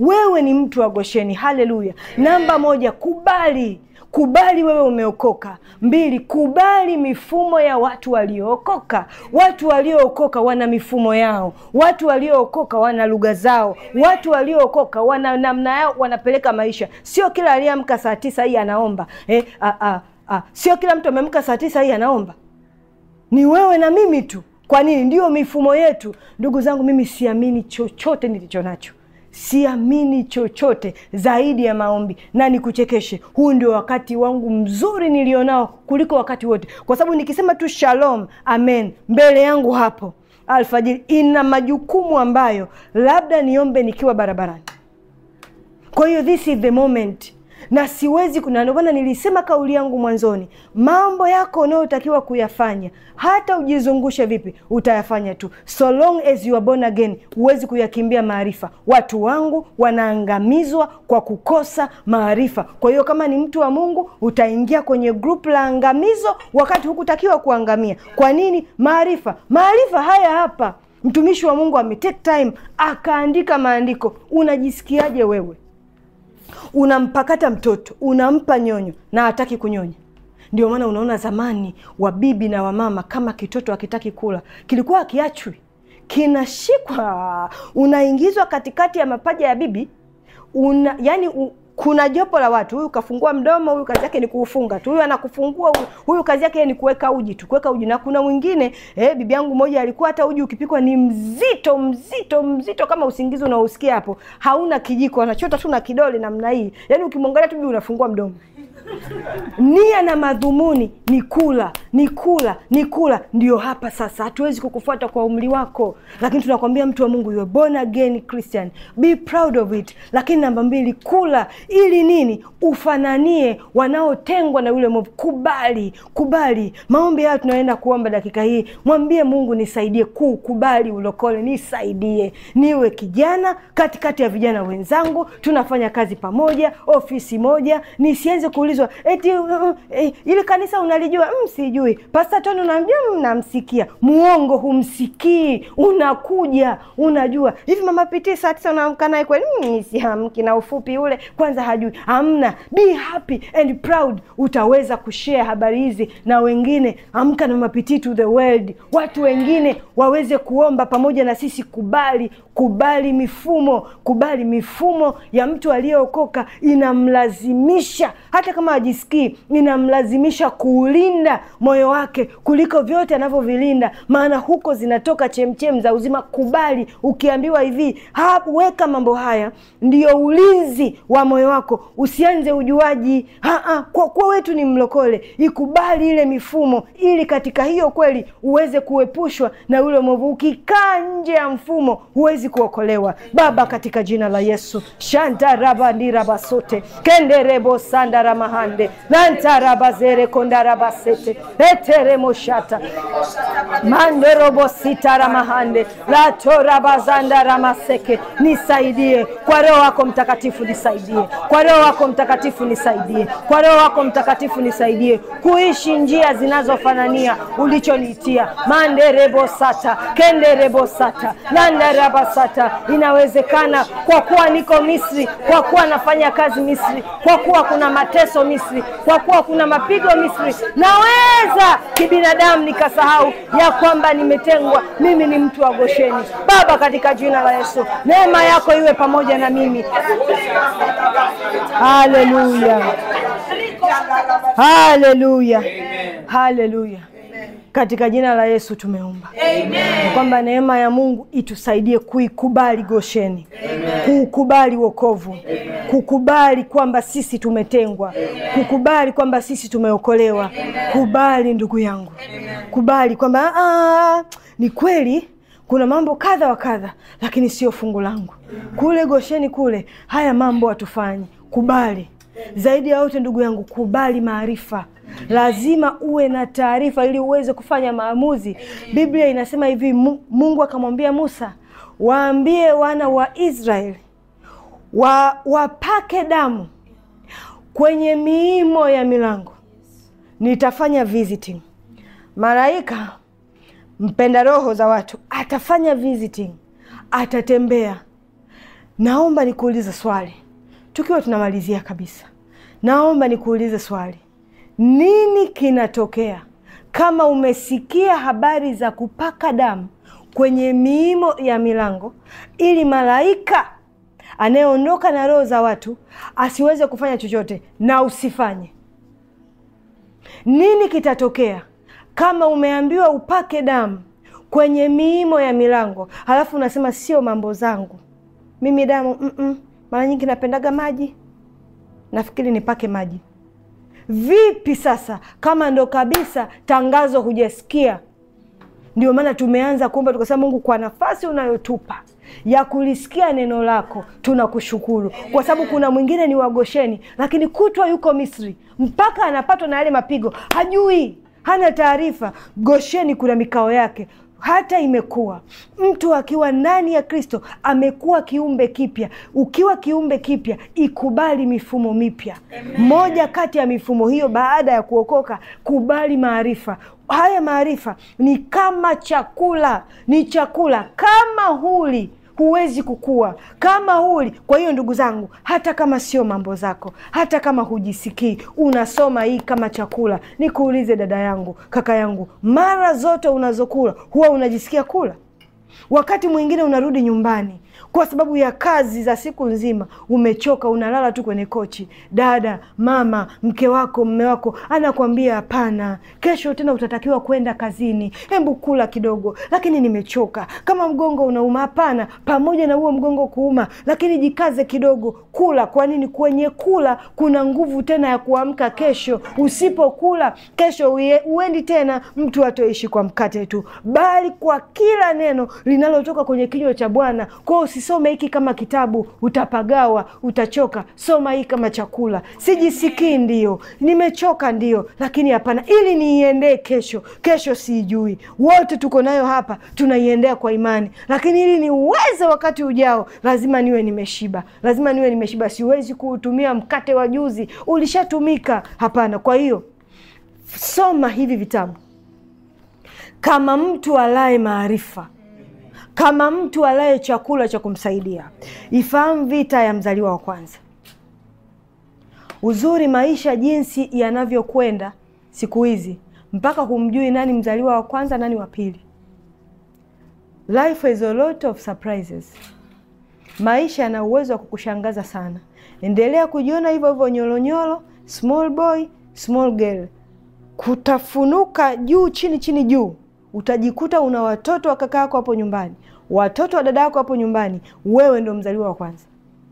wewe ni mtu wa Gosheni. Haleluya! Namba moja, kubali kubali wewe umeokoka. Mbili, kubali mifumo ya watu waliookoka. Watu waliookoka wana mifumo yao, watu waliookoka wana lugha zao, watu waliookoka wana namna yao wanapeleka maisha. Sio kila aliyeamka saa tisa hii anaomba eh, a, a, a. Sio kila mtu ameamka saa tisa hii anaomba, ni wewe na mimi tu. Kwa nini? Ndiyo mifumo yetu. Ndugu zangu, mimi siamini chochote nilicho nacho siamini chochote zaidi ya maombi, na nikuchekeshe, huu ndio wakati wangu mzuri nilionao kuliko wakati wote, kwa sababu nikisema tu shalom, amen, mbele yangu hapo alfajiri ina majukumu ambayo labda niombe nikiwa barabarani. Kwa hiyo this is the moment na siwezi kuna, ndio maana nilisema kauli yangu mwanzoni, mambo yako unayotakiwa kuyafanya, hata ujizungushe vipi, utayafanya tu, so long as you are born again. Huwezi kuyakimbia maarifa. Watu wangu wanaangamizwa kwa kukosa maarifa. Kwa hiyo kama ni mtu wa Mungu, utaingia kwenye group la angamizo wakati hukutakiwa kuangamia. Kwa nini? Maarifa, maarifa haya hapa. Mtumishi wa Mungu ametake time akaandika maandiko. Unajisikiaje wewe? Unampakata mtoto unampa nyonyo na hataki kunyonya. Ndio maana unaona zamani wabibi na wamama, kama kitoto akitaki kula kilikuwa akiachwi, kinashikwa, unaingizwa katikati ya mapaja ya bibi una, yani u, kuna jopo la watu, huyu kafungua mdomo, huyu kazi yake ni kuufunga tu, huyu anakufungua, huyu, huyu kazi yake ni kuweka uji tu, kuweka uji. Na kuna mwingine eh, bibi yangu moja alikuwa hata uji ukipikwa ni mzito mzito mzito, kama usingizi unaosikia hapo, hauna kijiko, anachota tu na kidole namna hii, yani ukimwangalia tu bibi unafungua mdomo nia na madhumuni ni kula ni kula ni kula. Ndio hapa sasa, hatuwezi kukufuata kwa umri wako, lakini tunakwambia mtu wa Mungu, you are born again Christian, be proud of it. Lakini namba mbili, kula ili nini? Ufananie wanaotengwa na yule mwovu. Kubali, kubali maombi hayo tunaenda kuomba dakika hii. Mwambie Mungu, nisaidie kukubali ulokole, nisaidie niwe kijana katikati ya vijana wenzangu, tunafanya kazi pamoja, ofisi moja, nisianze kuulizwa eti uh, uh, eh, ile kanisa unalijua? Mm, sijui. Pasta Tony unamjua? Mnamsikia. Muongo, humsikii. Unakuja unajua hivi. Mama Pitii saa tisa unaamka naye kweli? Mm, siamki na ufupi ule kwanza hajui. Amna, be happy and proud. Utaweza kushare habari hizi na wengine. Amka na Mama Pitii to the world, watu wengine waweze kuomba pamoja na sisi. Kubali, kubali mifumo, kubali mifumo ya mtu aliyeokoka inamlazimisha hata kama hajisikii, inamlazimisha kuulinda moyo wake kuliko vyote anavyovilinda, maana huko zinatoka chemchem za uzima. Kubali. Ukiambiwa hivi hapo, weka mambo haya, ndiyo ulinzi wa moyo wako. Usianze ujuaji ha-ha, kwa kuwa wetu ni mlokole. Ikubali ile mifumo, ili katika hiyo kweli uweze kuepushwa na yule mwovu. Ukikaa nje ya mfumo huwezi kuokolewa. Baba, katika jina la Yesu shantarabandirabasote kenderebo sandaramahande nantarabazere kondarabasete eteremoshata manderobositaramahande latorabazandaramaseke nisaidie kwa Roho wako Mtakatifu, nisaidie kwa Roho wako Mtakatifu, nisaidie kwa Roho wako Mtakatifu, nisaidie kuishi njia zinazofanania ulichoniitia manderebosata kenderebosata landarabasata. Inawezekana kwa kuwa niko Misri, kwa kuwa nafanya kazi Misri, kwa kuwa kuna mateso Misri, kwa kuwa kuna mapigo Misri, naweza kibinadamu nikasahau ya kwamba nimetengwa. Mimi ni mtu wa Gosheni. Baba, katika jina la Yesu, neema yako iwe pamoja na mimi. Haleluya, haleluya, haleluya. Katika jina la Yesu tumeomba kwamba neema ya Mungu itusaidie kuikubali Gosheni, kuukubali wokovu, kukubali kwamba sisi tumetengwa, kukubali kwamba sisi tumeokolewa. Kubali ndugu yangu, kubali kwamba "Ah, ni kweli kuna mambo kadha wa kadha, lakini sio fungu langu. Kule Gosheni kule haya mambo hatufanyi. Kubali zaidi ya yote, ndugu yangu, kubali maarifa lazima uwe na taarifa ili uweze kufanya maamuzi. Biblia inasema hivi, Mungu akamwambia Musa, waambie wana wa Israeli wa, wapake damu kwenye miimo ya milango, nitafanya visiting. Malaika mpenda roho za watu atafanya visiting, atatembea naomba nikuulize swali tukiwa tunamalizia kabisa, naomba nikuulize swali, nini kinatokea kama umesikia habari za kupaka damu kwenye miimo ya milango ili malaika anayeondoka na roho za watu asiweze kufanya chochote na usifanye? Nini kitatokea kama umeambiwa upake damu kwenye miimo ya milango halafu unasema sio mambo zangu mimi damu mm -mm. Mara nyingi napendaga maji, nafikiri nipake maji. Vipi sasa kama ndo kabisa tangazo hujasikia? Ndio maana tumeanza kuomba tukasema, Mungu, kwa nafasi unayotupa ya kulisikia neno lako tunakushukuru, kwa sababu kuna mwingine ni wagosheni, lakini kutwa yuko Misri mpaka anapatwa na yale mapigo, hajui, hana taarifa. Gosheni kuna mikao yake hata imekuwa mtu akiwa ndani ya Kristo amekuwa kiumbe kipya. Ukiwa kiumbe kipya, ikubali mifumo mipya. Moja kati ya mifumo hiyo, baada ya kuokoka, kubali maarifa. Haya maarifa ni kama chakula, ni chakula. Kama huli huwezi kukua kama huli. Kwa hiyo ndugu zangu, hata kama sio mambo zako, hata kama hujisikii, unasoma hii kama chakula. Nikuulize dada yangu, kaka yangu, mara zote unazokula huwa unajisikia kula? Wakati mwingine unarudi nyumbani kwa sababu ya kazi za siku nzima, umechoka, unalala tu kwenye kochi. Dada, mama, mke wako, mme wako anakwambia hapana, kesho tena utatakiwa kwenda kazini, hebu kula kidogo. Lakini nimechoka. Kama mgongo unauma, hapana, pamoja na huo mgongo kuuma, lakini jikaze kidogo, kula. Kwa nini? Kwenye kula kuna nguvu tena ya kuamka kesho. Usipokula kesho uendi tena, mtu atoishi kwa mkate tu, bali kwa kila neno linalotoka kwenye kinywa cha Bwana. Kwao usisome hiki kama kitabu, utapagawa, utachoka. Soma hii kama chakula. Sijisikii, ndio nimechoka, ndio lakini hapana, ili niiendee kesho. Kesho siijui, wote tuko nayo hapa, tunaiendea kwa imani, lakini ili niuweze wakati ujao, lazima niwe nimeshiba, lazima niwe nimeshiba. Siwezi kuutumia mkate wa juzi, ulishatumika. Hapana. Kwa hiyo soma hivi vitabu kama mtu alaye maarifa kama mtu alaye chakula cha kumsaidia. Ifahamu vita ya mzaliwa wa kwanza. Uzuri maisha jinsi yanavyokwenda siku hizi, mpaka humjui nani mzaliwa wa kwanza, nani wa pili. Life is a lot of surprises. Maisha yana uwezo wa kukushangaza sana. Endelea kujiona hivyo hivyo, nyolonyolo, small boy, small girl, kutafunuka juu chini chini juu utajikuta una watoto wa kaka yako hapo nyumbani, watoto wa dada yako hapo nyumbani. Wewe ndo mzaliwa wa kwanza,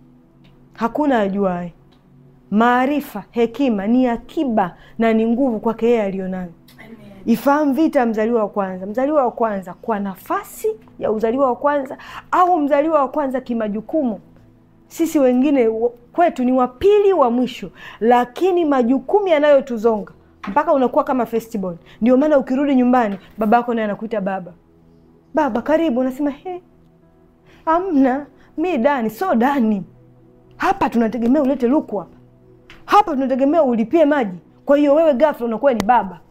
hakuna ajuaye. Maarifa, hekima ni akiba na ni nguvu kwake yeye aliyonayo. Ifahamu vita ya mzaliwa wa kwanza. Mzaliwa wa kwanza kwa nafasi ya uzaliwa wa kwanza, au mzaliwa wa kwanza kimajukumu. Sisi wengine kwetu ni wapili wa mwisho, lakini majukumu yanayotuzonga mpaka unakuwa kama festival. Ndio maana ukirudi nyumbani baba yako naye anakuita baba, baba karibu, unasema he, amna mi Dani so Dani, hapa tunategemea ulete luku hapa, hapa tunategemea ulipie maji. Kwa hiyo wewe ghafla unakuwa ni baba.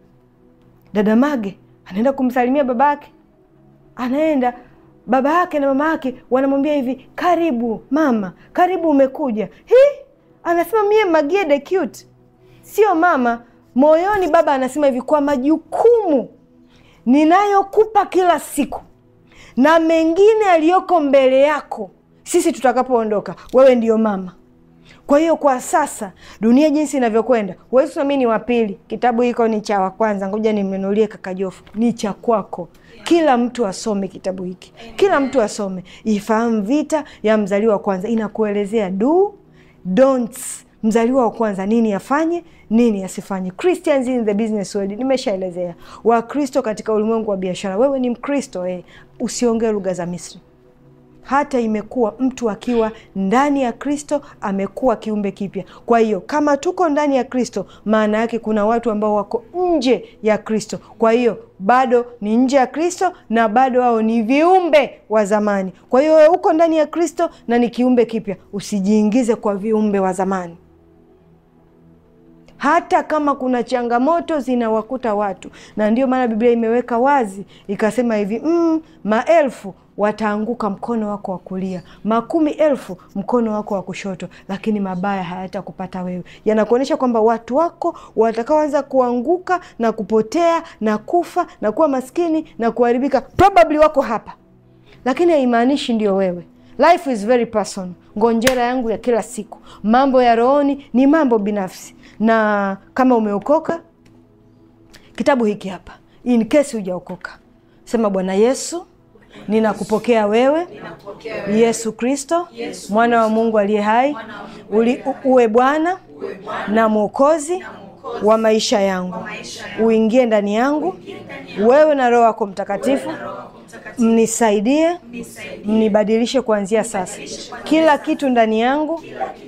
Dada Mage anaenda kumsalimia baba yake, anaenda baba yake na mama yake wanamwambia hivi, karibu mama, karibu umekuja. Hi, anasema mie Magie the cute, sio mama Moyoni baba anasema hivi, kwa majukumu ninayokupa kila siku na mengine yaliyoko mbele yako, sisi tutakapoondoka, wewe ndiyo mama. Kwa hiyo kwa sasa dunia jinsi inavyokwenda, huwezi kusema mi ni wa pili, kitabu hiko ni cha wa kwanza, ngoja nimnunulie kaka Jofu. Ni cha kwako. Kila mtu asome kitabu hiki, kila mtu asome. Ifahamu vita ya mzaliwa wa kwanza, inakuelezea do don'ts mzaliwa wa kwanza nini afanye, nini asifanye. Christians in the business world, nimeshaelezea. Wakristo katika ulimwengu wa biashara. Wewe ni Mkristo eh, usiongee lugha za Misri. Hata imekuwa mtu akiwa ndani ya Kristo amekuwa kiumbe kipya. Kwa hiyo kama tuko ndani ya Kristo, maana yake kuna watu ambao wako nje ya Kristo. Kwa hiyo bado ni nje ya Kristo na bado wao ni viumbe wa zamani. Kwa hiyo wewe uko ndani ya Kristo na ni kiumbe kipya, usijiingize kwa viumbe wa zamani hata kama kuna changamoto zinawakuta watu, na ndio maana Biblia imeweka wazi ikasema hivi mm, maelfu wataanguka mkono wako wa kulia, makumi elfu mkono wako wa kushoto, lakini mabaya hayatakupata wewe. Yanakuonyesha kwamba watu wako watakaoanza kuanguka na kupotea na kufa na kuwa maskini na kuharibika probably wako hapa, lakini haimaanishi ndio wewe. Life is very personal. Ngonjera yangu ya kila siku, mambo ya rohoni ni mambo binafsi, na kama umeokoka, kitabu hiki hapa, in case hujaokoka, sema Bwana Yesu, ninakupokea wewe, Yesu Kristo, mwana wa Mungu aliye hai, uli uwe Bwana na Mwokozi wa maisha yangu, uingie ndani yangu, wewe na Roho wako Mtakatifu mnisaidie, mnibadilishe kuanzia sasa. Kila kitu ndani yangu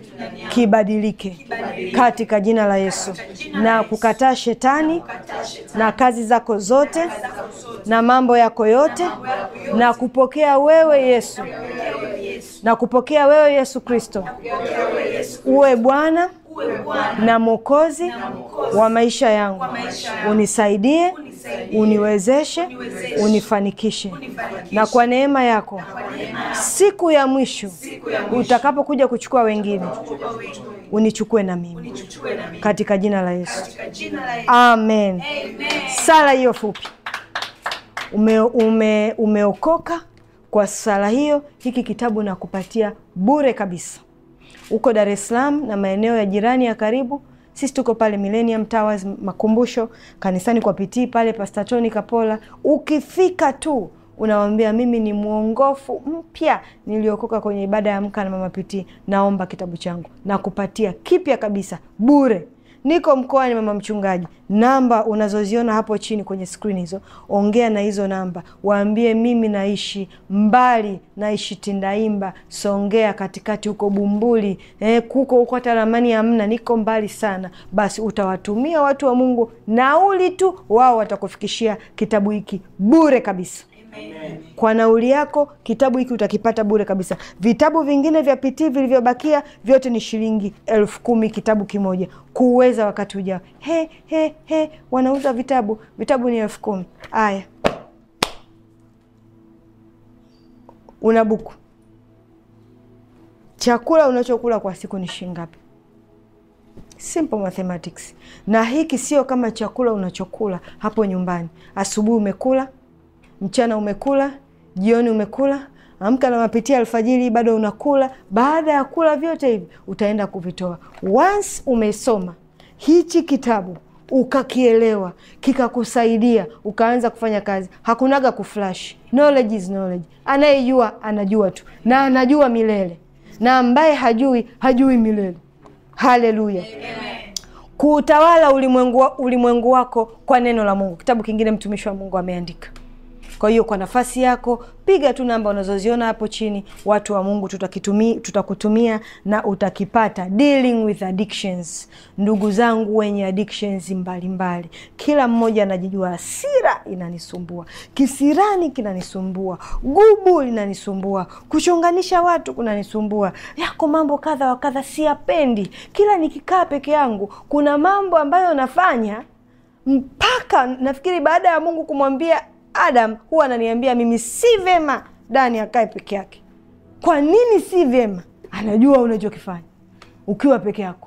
kibadilike katika jina la Yesu, na kukataa shetani na kazi zako zote na mambo yako yote, na kupokea wewe Yesu, na kupokea wewe Yesu Kristo uwe Bwana na Mwokozi wa maisha yangu, unisaidie, uniwezeshe, unifanikishe, na kwa neema yako siku ya mwisho utakapokuja kuchukua wengine, unichukue na mimi katika jina la Yesu, amen. Sala hiyo fupi ume, ume, umeokoka kwa sala hiyo. Hiki kitabu nakupatia bure kabisa huko Dar es Salaam na maeneo ya jirani ya karibu. Sisi tuko pale Millennium Towers Makumbusho, kanisani kwa pitii pale Pastor Tony Kapola. Ukifika tu unawambia mimi ni mwongofu mpya niliokoka kwenye ibada ya Amka na Mama Pitii, naomba kitabu changu na kupatia kipya kabisa bure. Niko mkoani mama mchungaji. Namba unazoziona hapo chini kwenye skrini hizo, ongea na hizo namba, waambie mimi naishi mbali, naishi Tindaimba, Songea katikati huko Bumbuli, eh, kuko huko hata ramani hamna, niko mbali sana. Basi utawatumia watu wa Mungu nauli tu, wao watakufikishia kitabu hiki bure kabisa. Kwa nauli yako kitabu hiki utakipata bure kabisa. Vitabu vingine vya pitii vilivyobakia vyote ni shilingi elfu kumi kitabu kimoja, kuweza wakati ujao. He, he, he, wanauza vitabu, vitabu ni elfu kumi. Aya, una buku, chakula unachokula kwa siku ni shilingi ngapi? Simple mathematics. Na hiki sio kama chakula unachokula hapo nyumbani. Asubuhi umekula mchana umekula, jioni umekula, amka na mapitia alfajiri bado unakula. Baada ya kula vyote hivi utaenda kuvitoa. Once umesoma hichi kitabu ukakielewa, kikakusaidia, ukaanza kufanya kazi, hakunaga kuflash. Knowledge is knowledge. Anayejua anajua tu, na anajua milele, na ambaye hajui hajui milele. Haleluya! Kuutawala ulimwengu, ulimwengu wako kwa neno la Mungu. Kitabu kingine mtumishi wa Mungu ameandika kwa hiyo kwa nafasi yako piga tu namba unazoziona hapo chini, watu wa Mungu tutakitumi, tutakutumia na utakipata. Dealing with addictions. Ndugu zangu wenye addictions mbalimbali mbali. Kila mmoja anajijua, hasira inanisumbua, kisirani kinanisumbua, gubu linanisumbua, kuchonganisha watu kunanisumbua, yako mambo kadha wa kadha siyapendi. Kila nikikaa peke yangu kuna mambo ambayo nafanya mpaka nafikiri baada ya Mungu kumwambia Adam huwa ananiambia mimi si vyema Dani akae peke yake. Kwa nini si vyema? Anajua unachokifanya ukiwa peke yako,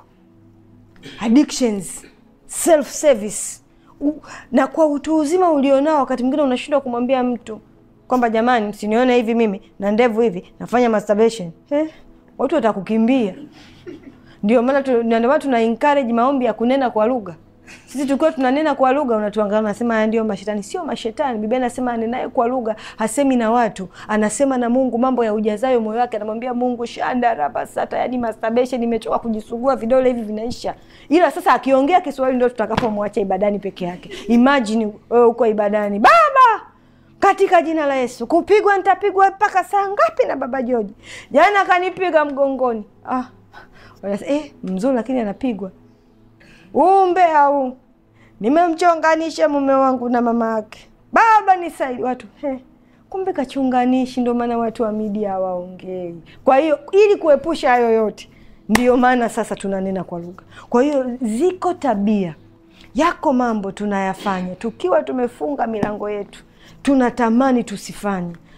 addictions, self service U, na kwa utu uzima ulionao, wakati mwingine unashindwa kumwambia mtu kwamba jamani, msinione hivi mimi na ndevu hivi nafanya masturbation. Eh, watu watakukimbia. Ndio maana tu, ndio maana tuna encourage maombi ya kunena kwa lugha sisi tukiwa tunanena kwa lugha unatuangalia, unasema haya ndio mashetani. Sio mashetani. Biblia inasema anenaye kwa lugha hasemi na watu, anasema na Mungu. Mambo ya ujazayo moyo wake anamwambia Mungu. shanda rabasata, yani masturbation, nimechoka kujisugua, vidole hivi vinaisha. Ila sasa akiongea Kiswahili ndio tutakapomwacha ibadani peke yake. Imagine wewe uko ibadani, Baba katika jina la Yesu, kupigwa nitapigwa mpaka saa ngapi? Na baba Joji jana akanipiga mgongoni. Ah, eh, mzuri lakini anapigwa umbe au nimemchonganisha mume wangu na mama yake, baba nisaidi. Watu he, kumbe kachunganishi. Ndio maana watu wa media hawaongei. Kwa hiyo ili kuepusha hayo yote, ndiyo maana sasa tunanena kwa lugha. Kwa hiyo ziko tabia, yako mambo tunayafanya tukiwa tumefunga milango yetu, tunatamani tusifanye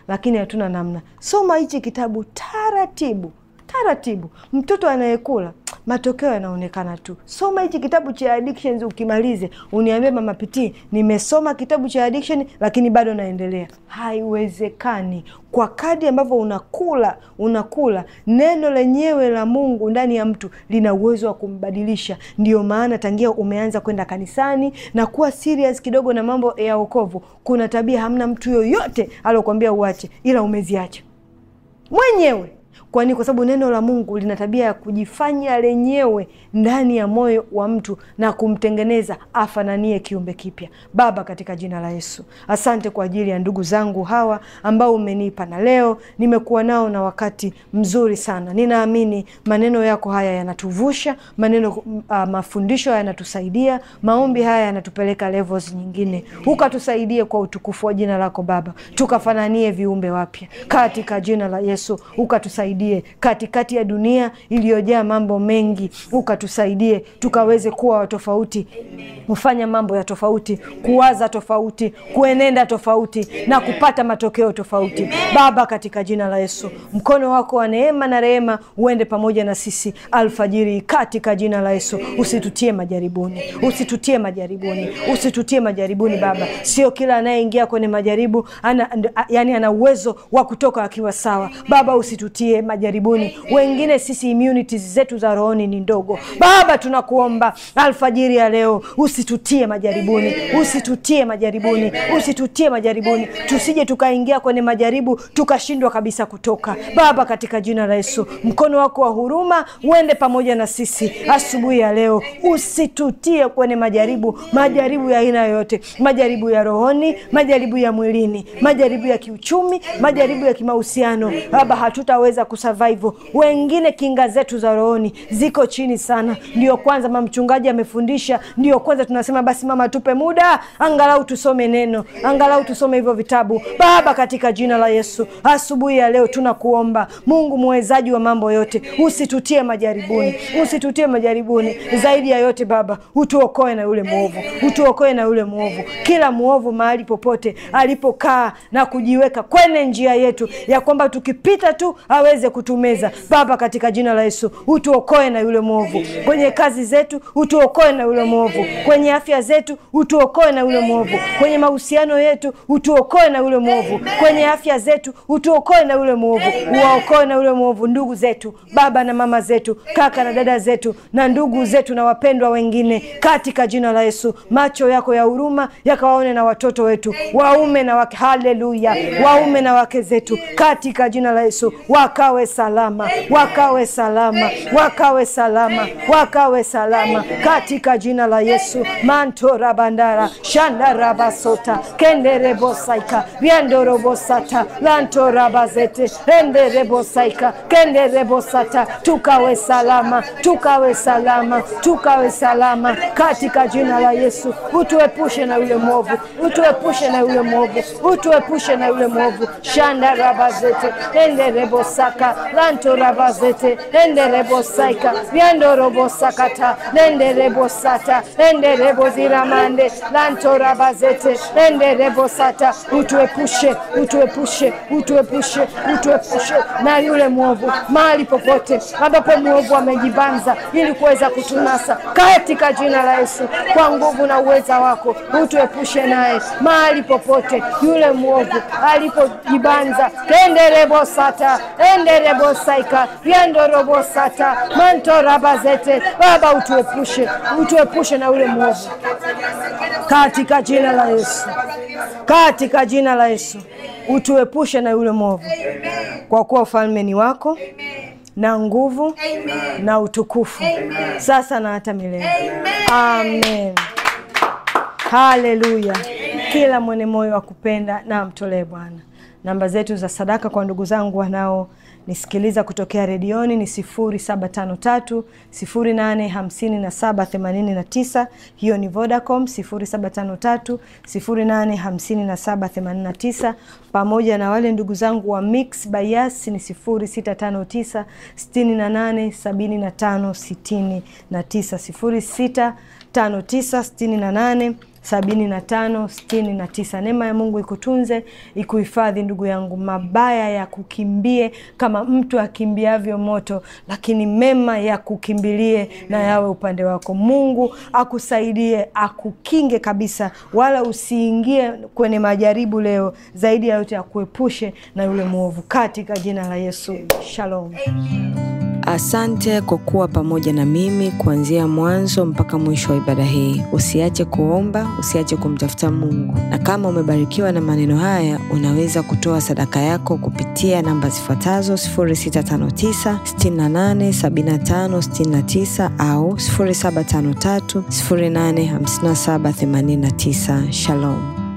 lakini hatuna namna. Soma hichi kitabu taratibu taratibu. Mtoto anayekula matokeo yanaonekana tu. Soma hichi kitabu cha addictions, ukimalize uniambie mama Pitii, nimesoma kitabu cha addiction lakini bado naendelea. Haiwezekani. Kwa kadri ambavyo unakula unakula, neno lenyewe la Mungu ndani ya mtu lina uwezo wa kumbadilisha. Ndio maana tangia umeanza kwenda kanisani na kuwa serious kidogo na mambo ya wokovu, kuna tabia hamna mtu yoyote alokuambia uache, ila umeziacha mwenyewe. Kwani kwa sababu neno la Mungu lina tabia ya kujifanya lenyewe ndani ya moyo wa mtu na kumtengeneza afananie kiumbe kipya. Baba, katika jina la Yesu, asante kwa ajili ya ndugu zangu hawa ambao umenipa, na leo nimekuwa nao na wakati mzuri sana. Ninaamini maneno yako haya yanatuvusha, maneno uh, mafundisho yanatusaidia, maombi haya yanatupeleka levels nyingine. Ukatusaidie kwa utukufu wa jina lako Baba, tukafananie viumbe wapya katika jina la Yesu. Ukatusaidie katikati ya dunia iliyojaa mambo mengi, ukatusaidie tukaweze kuwa watofauti, kufanya mambo ya tofauti, kuwaza tofauti, kuenenda tofauti na kupata matokeo tofauti. Baba, katika jina la Yesu, mkono wako wa neema na rehema uende pamoja na sisi alfajiri, katika jina la Yesu. Usitutie majaribuni, usitutie majaribuni, usitutie majaribuni Baba. Sio kila anayeingia kwenye majaribu ana, yani ana uwezo wa kutoka akiwa sawa. Baba, usitutie majaribuni. Wengine sisi immunities zetu za rohoni ni ndogo. Baba, tunakuomba alfajiri ya leo usitutie majaribuni, usitutie majaribuni, usitutie majaribuni, tusije tukaingia kwenye majaribu tukashindwa kabisa kutoka. Baba, katika jina la Yesu, mkono wako wa huruma uende pamoja na sisi asubuhi ya leo. Usitutie kwenye majaribu, majaribu ya aina yoyote, majaribu ya rohoni, majaribu ya mwilini, majaribu ya kiuchumi, majaribu ya kimahusiano. Baba, hatutaweza kusurvive. Wengine kinga zetu za rohoni ziko chini sana. Ndio kwanza mama mchungaji amefundisha, ndio kwanza tunasema basi mama, tupe muda angalau tusome neno, angalau tusome hivyo vitabu. Baba, katika jina la Yesu, asubuhi ya leo tunakuomba Mungu mwezaji wa mambo yote, usitutie majaribuni, usitutie majaribuni. Zaidi ya yote Baba, utuokoe na yule mwovu, utuokoe na yule mwovu, kila mwovu mahali popote alipokaa na kujiweka kwenye njia yetu ya kwamba tukipita tu aweze kutumeza. Baba, katika jina la Yesu, utuokoe na yule mwovu kwenye kazi zetu, utuokoe na yule mwovu kwenye afya zetu, utuokoe na yule mwovu kwenye mahusiano yetu, utuokoe na yule mwovu kwenye afya zetu, utuokoe na yule mwovu, uwaokoe na yule mwovu ndugu zetu, baba na mama zetu, kaka na dada zetu, na ndugu zetu na wapendwa wengine, katika jina la Yesu. Macho yako ya huruma yakawaone na watoto wetu, waume na wake, haleluya, waume na wake zetu, katika jina la Yesu, wakawe salama, wakawe salama, wakawe salama, wakawe salama, katika jina la Yesu. mantora bandara shandarabasota kenderebosaika vyandorobosata lantorabazete enderebosaika kenderebosata tukawe salama, tukawe salama, tukawe salama katika jina la Yesu. Utuepushe na yule mwovu, utuepushe na yule mwovu, utuepushe na yule mwovu shandarabazete enderebosaka lantorabazete enderebosaika vyandorobosakata lenderebosata endereboziramande lantorabazete enderebosata utuepushe, utuepushe, utuepushe, utuepushe na yule mwovu mahali popote ambapo mwovu amejibanza ili kuweza kutunasa katika jina la Yesu, kwa nguvu na uweza wako utuepushe naye mahali popote yule mwovu alipojibanza. kenderebosata enderebosaika vyandorobosata mantorabazete. Baba, utuepushe, utuepushe na yule mwovu katika jina la Yesu, katika jina la Yesu utuepushe na yule mwovu, kwa kuwa ufalme ni wako na nguvu na utukufu sasa na hata milele. Amen, haleluya. Kila mwenye moyo wa kupenda na amtolee Bwana. Namba zetu za sadaka kwa ndugu zangu wanao nisikiliza kutokea redioni ni sifuri saba tano tatu sifuri nane hamsini na saba themanini na tisa. Hiyo ni Vodacom sifuri saba tano tatu sifuri nane hamsini na saba themanini na tisa, pamoja na wale ndugu zangu wa Mix by Yas ni sifuri sita tano tisa sitini na nane sabini na tano sitini na tisa sifuri sita tano tisa sitini na nane sabini na tano sitini na tisa. Neema ya Mungu ikutunze ikuhifadhi, ndugu yangu. Mabaya ya kukimbie kama mtu akimbiavyo moto, lakini mema ya kukimbilie na yawe upande wako. Mungu akusaidie, akukinge kabisa, wala usiingie kwenye majaribu leo, zaidi ya yote akuepushe na yule mwovu, katika jina la Yesu. Shalom. Asante kwa kuwa pamoja na mimi kuanzia mwanzo mpaka mwisho wa ibada hii. Usiache kuomba, usiache kumtafuta Mungu, na kama umebarikiwa na maneno haya, unaweza kutoa sadaka yako kupitia namba zifuatazo 0659 68 75 69 au 0753 085789. Shalom.